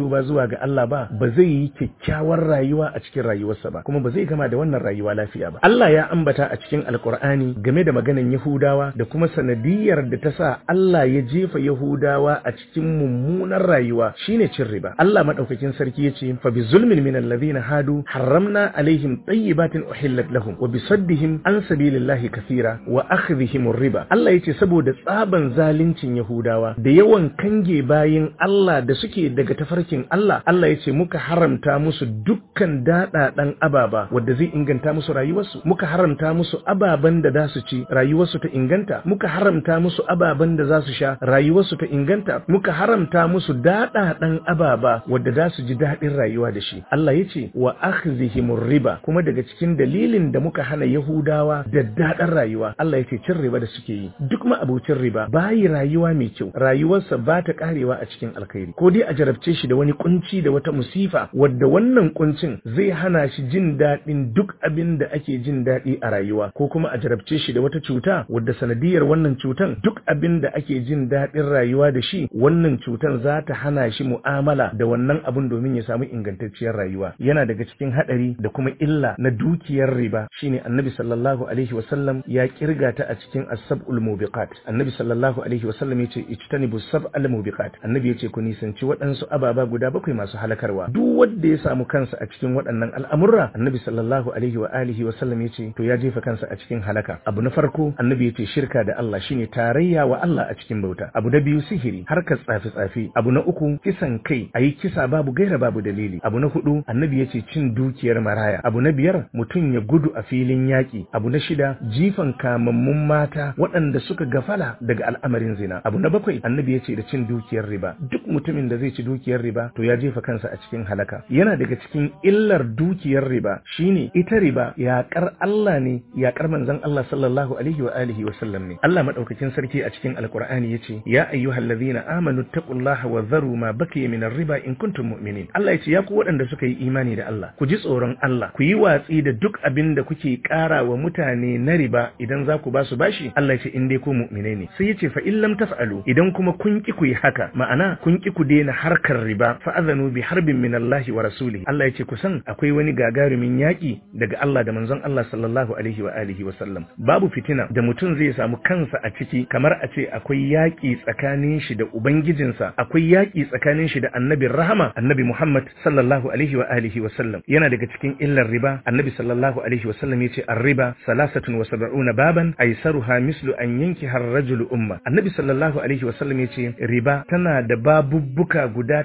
ga Allah ba ba zai yi kyakkyawar rayuwa a cikin rayuwarsa ba kuma ba zai gama da wannan rayuwa lafiya ba Allah ya ambata a cikin alkur'ani game da maganan Yahudawa da kuma sanadiyar da ta sa Allah ya jefa Yahudawa a cikin mummunar rayuwa shine cin riba Allah madaukakin sarki yace fa bi zulmin min alladhina hadu harramna alaihim tayyibatin uhillat lahum wa bi saddihim an sabilillahi kathira wa akhdhihim riba Allah yace saboda tsaban zalincin Yahudawa da yawan kange bayin Allah da suke daga tafarkin Allah Allah yace muka haramta musu dukkan daɗaɗan ababa wadda zai inganta musu rayuwarsu muka haramta musu ababen da za su ci rayuwarsu ta inganta muka haramta musu ababen da za su sha rayuwarsu ta inganta muka haramta musu daɗaɗan ababa wadda za su ji daɗin rayuwa da shi Allah ya ce wa akhzihimur riba kuma daga cikin dalilin da muka hana Yahudawa da daɗin rayuwa Allah ya ce cin riba da suke yi duk ma abocin riba bayi rayuwa mai kyau rayuwarsa ba ta karewa a cikin alkhairi ko dai a jarabce shi da wani kunci da wata musifa wadda wannan kuncin zai hana shi jin daɗin duk abin da ake jin daɗi a rayuwa ko kuma a jarabce shi da wata cuta wadda sanadiyar wannan cutan duk abin da ake jin daɗin rayuwa da shi wannan cutan za ta hana shi mu'amala da wannan abin domin ya samu ingantacciyar rayuwa yana daga cikin haɗari da kuma illa na dukiyar riba shine annabi sallallahu alaihi wasallam ya kirga ta a cikin as-sab'ul mubiqat annabi sallallahu alaihi wasallam yace ijtanibu sab'al mubiqat annabi yace ku nisanci waɗansu ababa guda bakwai masu halakarwa duk wanda ya samu kansa a cikin waɗannan al'amurra annabi sallallahu alaihi wa alihi wasallam yace to ya jefa kansa a cikin halaka abu na farko annabi yace shirka da Allah shine tarayya wa Allah a cikin bauta abu na biyu sihiri harkar tsafi tsafi abu na uku kisan kai ayi kisa babu gaira babu dalili abu na hudu annabi yace cin dukiyar maraya abu na biyar mutum ya gudu a filin yaki abu na shida jifan kamammun mata waɗanda suka gafala daga al'amarin zina abu na bakwai annabi yace da cin dukiyar riba duk mutumin da zai ci dukiyar riba to ya jefa kansa a cikin halaka yana daga cikin illar dukiyar riba shine ita riba yaƙar Allah ne yaƙar manzon Allah sallallahu alaihi wa alihi wa sallam ne Allah madaukakin sarki a cikin alqur'ani yace ya ayyuhallazina amanu taqullaha wa dharu ma baqiya min riba in kuntum mu'minin Allah yace ya ku waɗanda suka yi imani da Allah ku ji tsoron Allah ku yi watsi da duk abin da kuke ƙara wa mutane na riba idan za ku ba su bashi Allah yace in dai ku mu'mine ne sai yace fa in lam taf'alu idan kuma kun ki ku yi haka ma'ana kun ki ku daina harkar riba fa azanu bi harbin min Allah wa rasulihi Allah yace ku san akwai wani gagarumin yaƙi daga Allah da manzon Allah sallallahu alaihi wa alihi wa sallam babu fitina da mutum zai samu kansa a ciki kamar a ce akwai yaƙi tsakanin shi da ubangijinsa akwai yaƙi tsakanin shi da annabin rahama annabi Muhammad sallallahu alaihi wa alihi wa sallam yana daga cikin illar riba annabi sallallahu alaihi wa sallam yace ar-riba salasatun wa sab'una baban aisaruha mislu an yankiha ar-rajulu umma annabi sallallahu alaihi wa sallam yace riba tana da babubbuka guda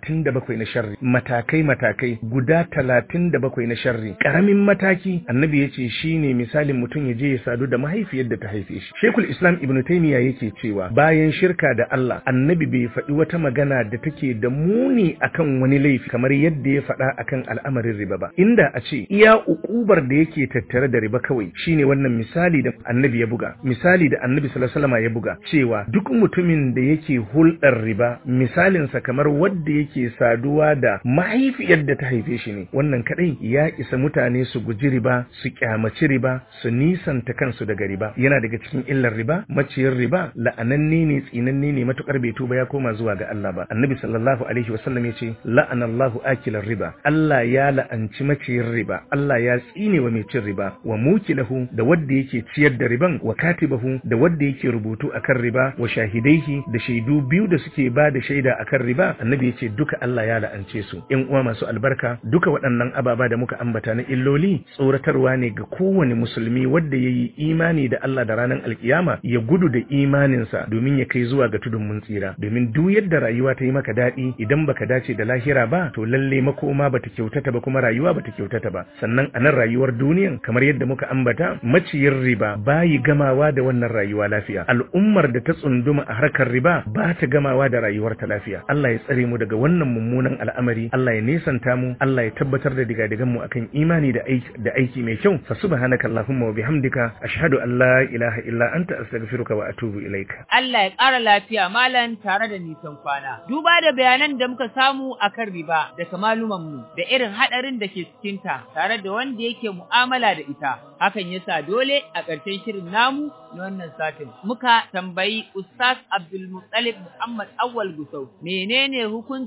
37 na sharri matakai matakai guda 37 na sharri karamin mataki annabi yace shine misalin mutum ya je ya sadu da mahaifiyar da ta haife shi shekul islam ibn taymiya yake cewa bayan shirka da Allah annabi bai faɗi wata magana da take da muni akan wani laifi kamar yadda ya faɗa akan al'amarin riba ba inda a ce iya ukubar da yake tattare da riba kawai shine wannan misali da annabi ya buga misali da annabi sallallahu alaihi wasallam ya buga cewa duk mutumin da yake hulɗar riba misalinsa kamar wanda yake saduwa da mahaifiyar da ta haife shi ne wannan kadai ya isa mutane su guji riba su kyamaci riba su nisanta kansu daga riba yana daga cikin illar riba maciyar riba la'ananne ne tsinanne ne matukar bai tuba ya koma zuwa ga Allah ba annabi sallallahu alaihi wasallam yace la'anallahu akilar riba Allah ya la'anci maciyar riba Allah ya tsine wa mai cin riba wa mukilahu da wanda yake ciyar da riban wa katibahu da wanda yake rubutu akan riba wa shahidaihi da shaidu biyu da suke ba da shaida akan riba annabi yace duka Allah ya la'ance su in uwa masu albarka duka waɗannan ababa da muka ambata na illoli tsoratarwa ne ga kowane musulmi wanda yayi imani da Allah da ranar alkiyama ya gudu da imaninsa domin ya kai zuwa ga tudun mun tsira domin duk yadda rayuwa ta yi maka daɗi idan baka dace da lahira ba to lalle makoma bata kyautata ba kuma rayuwa bata kyautata ba sannan a nan rayuwar duniyan kamar yadda muka ambata maciyin riba bayi gamawa da wannan rayuwa lafiya al'ummar da ta tsunduma a harkar riba ba ta gamawa da rayuwar ta lafiya Allah ya tsare mu daga wannan mummunan al'amari Allah ya nesanta mu Allah ya tabbatar da digadigan mu akan imani da aiki da aiki mai kyau fa subhanaka allahumma wa bihamdika ashhadu an la ilaha illa anta astaghfiruka wa atubu ilaika Allah ya ƙara lafiya malam tare da nisan kwana. Duba da bayanan da muka samu akan riba daga malumanmu da irin haɗarin da ke cikinta tare da wanda yake mu'amala da ita. Hakan yasa dole a ƙarshen shirin namu na wannan satin. Muka tambayi Ustaz Abdul Muttalib Muhammad Awwal Gusau menene hukuncin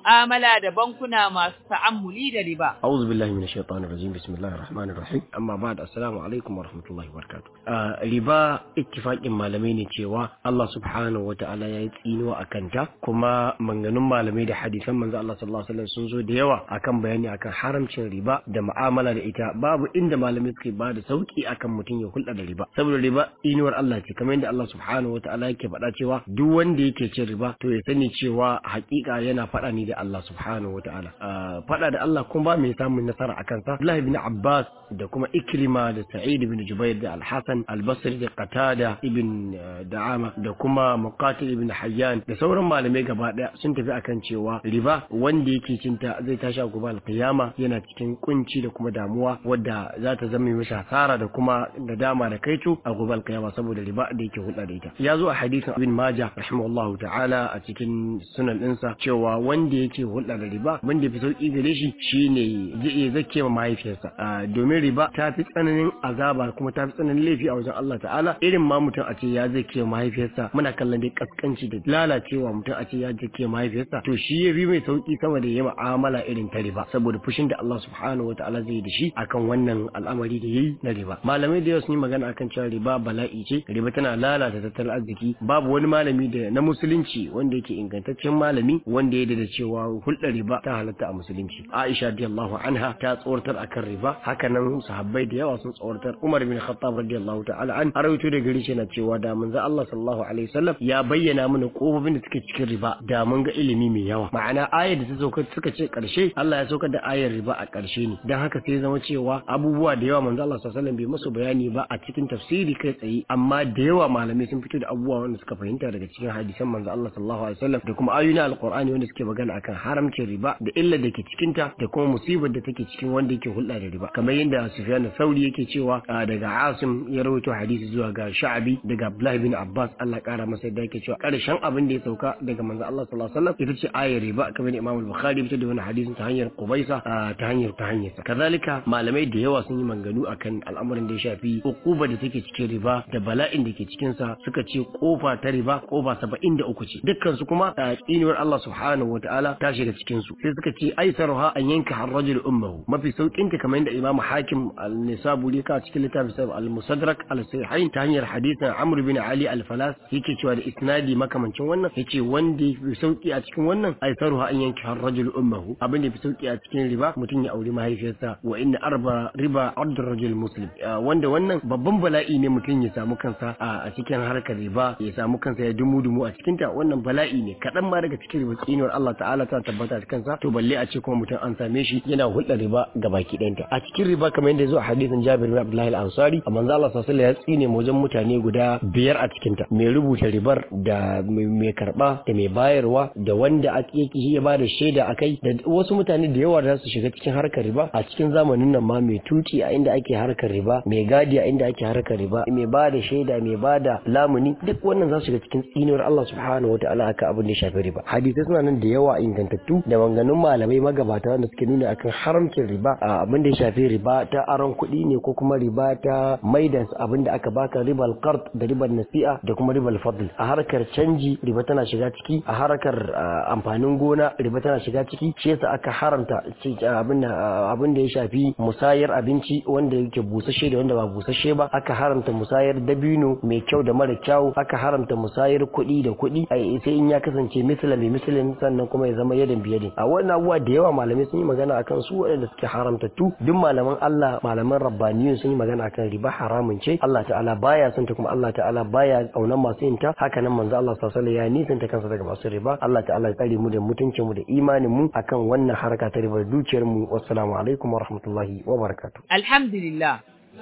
mu'amala da bankuna masu ta'ammuli da riba. أعوذ بالله من الشيطان الرجيم بسم الله الرحمن الرحيم أما بعد السلام عليكم ورحمة الله وبركاته آه riba ittifaqin malamai ne cewa Allah subhanahu wa ta'ala ya yi tsinuwa a kanta kuma manganun malamai da hadisan manzo Allah sallallahu alaihi wasallam sun zo da yawa akan bayani akan haramcin riba da mu'amala da ita babu inda malamai suke ba da sauki akan mutum ya hulɗa da riba saboda riba tsinuwar Allah ce kamar yadda Allah subhanahu wa ta'ala yake faɗa cewa duk wanda yake cin riba to ya sani cewa hakika yana faɗa ne da Allah subhanahu wa ta'ala faɗa da Allah kuma ba mai samun nasara a kansa Abdullah ibn Abbas da kuma Ikrima da Sa'id ibn Jubair da Al-Hasan Al-Basri da Qatada ibn Da'ama da kuma Muqatil ibn Hayyan da sauran malamai gaba daya sun tafi akan cewa riba wanda yake cinta zai tashi a gobe al-qiyama yana cikin kunci da kuma damuwa wadda za ta zama mishi hasara da kuma nadama da kaito a gobe al-qiyama saboda riba da yake hulɗa da ita ya zo a hadisin Ibn Majah rahimahullahu ta'ala a cikin sunan ɗinsa cewa wanda yake hulɗa da riba wanda fi sauki gare shi shine zai iya zake ma mahaifiyarsa domin riba ta fi tsananin azaba kuma ta fi tsananin laifi a wajen Allah ta'ala irin ma mutum a ce ya zake ma mahaifiyarsa muna kallon dai kaskanci da lalacewa mutum a ce ya zake ma mahaifiyarsa to shi ya bi mai sauki sama da ya mu'amala irin ta riba saboda fushin da Allah subhanahu wa ta'ala zai yi da shi akan wannan al'amari da yayi na riba malamai da yawa sun yi magana akan cewa riba bala'i ce riba tana lalata tattalin arziki babu wani malami da na musulunci wanda yake ingantaccen malami wanda ya da cewa hulɗar riba ta halatta a musulunci Aisha radiyallahu anha ta tsoratar akan riba hakanan sahabbai da yawa sun tsoratar Umar bin Khattab radiyallahu ta'ala an arawaito da gari shi na cewa da manzo Allah sallallahu alaihi wasallam ya bayyana mana kofofin da suke cikin riba da mun ga ilimi mai yawa ma'ana ayar da ta sauka suka ce karshe Allah ya saukar da ayar riba a karshe ne dan haka sai zama cewa abubuwa da yawa manzo Allah sallallahu alaihi wasallam bai musu bayani ba a cikin tafsiri kai tsaye amma da yawa malamai sun fito da abubuwa wanda suka fahimta daga cikin hadisan manzo Allah sallallahu alaihi wasallam da kuma ayoyin alqur'ani wanda suke magana akan haramcin riba da illar da ke cikinta da kuma musibar da take cikin wanda yake hulɗa da riba kamar yadda Sufyan Sauri yake cewa daga Asim ya rawaito hadisi zuwa ga Sha'abi daga Abdullah bin Abbas Allah kara masa yadda yake cewa karshen abin da ya sauka daga manzo Allah sallallahu alaihi wasallam ita ce ayar riba kamar Imam Al-Bukhari fitar da wani hadisin ta hanyar Qubaisa ta hanyar ta hanyar kazalika malamai da yawa sun yi manganu akan al'amarin da ya shafi ukuba da take cikin riba da bala'in da ke cikin sa suka ce kofa ta riba kofa 73 ce dukkan su kuma tsinuwar Allah subhanahu wataala ta shiga cikin su sai suka ce aisaruha an yanka harrajul ummahu mafi saukin ta kamar yadda Imam Hakim al-Nisaburi ka cikin littafin sa al-Musaddarak al-Sahihain ta hanyar hadisin Amr bin Ali al-Falas yake cewa da isnadi makamancin wannan yace wanda yafi sauki a cikin wannan aisaruha an yanka harrajul ummahu abin da yafi sauki a cikin riba mutum ya auri mahaifiyarsa wa inna arba riba ardur rajul muslim wanda wannan babban bala'i ne mutum ya samu kansa a cikin harkar riba ya samu kansa ya dumu dumu a cikin ta wannan bala'i ne kadan ma daga cikin riba tsinuwar Allah ta'ala ta tabbata a kansa to balle a ce kuma mutum an same shi yana hulɗar riba ga baki ɗayanta a cikin riba kamar yadda ya zo a hadisin Jabir bin Abdullah al-Ansari a manzo Allah sallallahu alaihi wasallam ya tsine wajen mutane guda biyar a cikin ta mai rubuta ribar da mai karba da mai bayarwa da wanda ake ya ba da shaida akai da wasu mutane da yawa da su shiga cikin harkar riba a cikin zamanin nan ma mai tuki a inda ake harkar riba mai gadi a inda ake harkar riba mai ba da shaida mai ba da lamuni duk wannan za su shiga cikin tsinuwar Allah subhanahu wataala aka abin da ya shafi riba hadisai suna nan da yawa ingantattu da maganganun malamai magabata wanda suke nuna akan haramcin riba a abin da ya shafi riba ta aron kuɗi ne ko kuma riba ta maida abin da aka baka ribal qard da ribal nasi'a da kuma ribal fadl a harkar canji riba tana shiga ciki a harkar amfanin gona riba tana shiga ciki shi yasa aka haramta abin abin da ya shafi musayar abinci wanda yake busasshe da wanda ba busasshe ba aka haramta musayar dabino mai kyau da mara kyau aka haramta musayar kuɗi da kuɗi sai in ya kasance misala mai misalin sannan kuma ya zama yadan biyadin a wannan abubuwa da yawa malamai sun yi magana akan su waɗanda suke haramtattu duk malaman Allah malaman rabbaniyun sun yi magana akan riba haramun ce Allah ta'ala baya son ta kuma Allah ta'ala baya kaunan masu yin ta haka nan manzo Allah sallallahu alaihi wasallam ya nisanta kansa daga masu riba Allah ta'ala ya tsare mu da mutuncin mu da imanin mu akan wannan harka ta riba dukiyar mu wassalamu alaikum wa rahmatullahi wa barakatuh alhamdulillah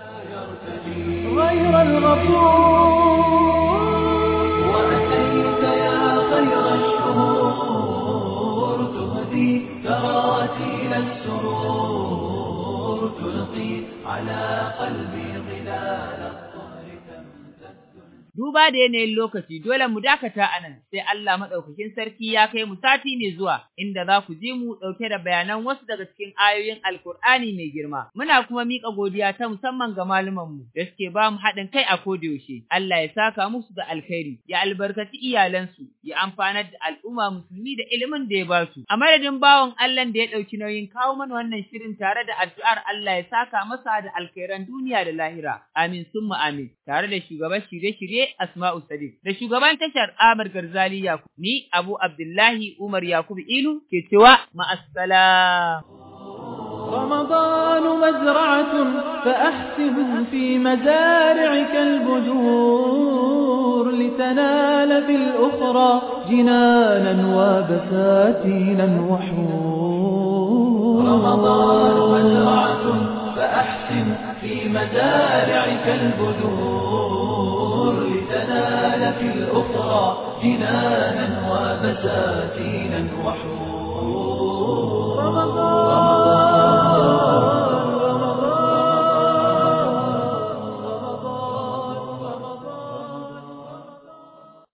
غير الغفور وأتيت يا خير الشهور تهدي تراتيل السرور تلقي على قلبي ظلال الطهر duba duba da yanayin lokaci dole mu dakata a nan sai Allah maɗaukakin sarki ya kai mu sati mai zuwa inda za ku ji mu ɗauke da bayanan wasu daga cikin ayoyin Alkur'ani mai girma. Muna kuma miƙa godiya ta musamman ga malumanmu da suke ba mu haɗin kai a kodayaushe. Allah ya saka musu da alkhairi, ya albarkaci iyalansu, ya amfanar da al'umma musulmi da ilimin da ya ba su. A madadin bawan Allah da ya ɗauki nauyin kawo mana wannan shirin tare da addu'ar Allah ya saka masa da alkhairan duniya da lahira. Amin summa amin. Tare da shugaban shirye-shirye Asma'u Sadiq da shugaban tashar Amir Garzali Yakub. Ni Abu Abdullahi Umar Yakubu Ilu ke cewa ma'assalam. رمضان مزرعة فأحسن في مزارعك البذور لتنال في الأخرى جنانا وبساتينا وحور رمضان مزرعة فأحسن في مزارعك البذور لتنال في الأخرى جنانا وبساتينا وحور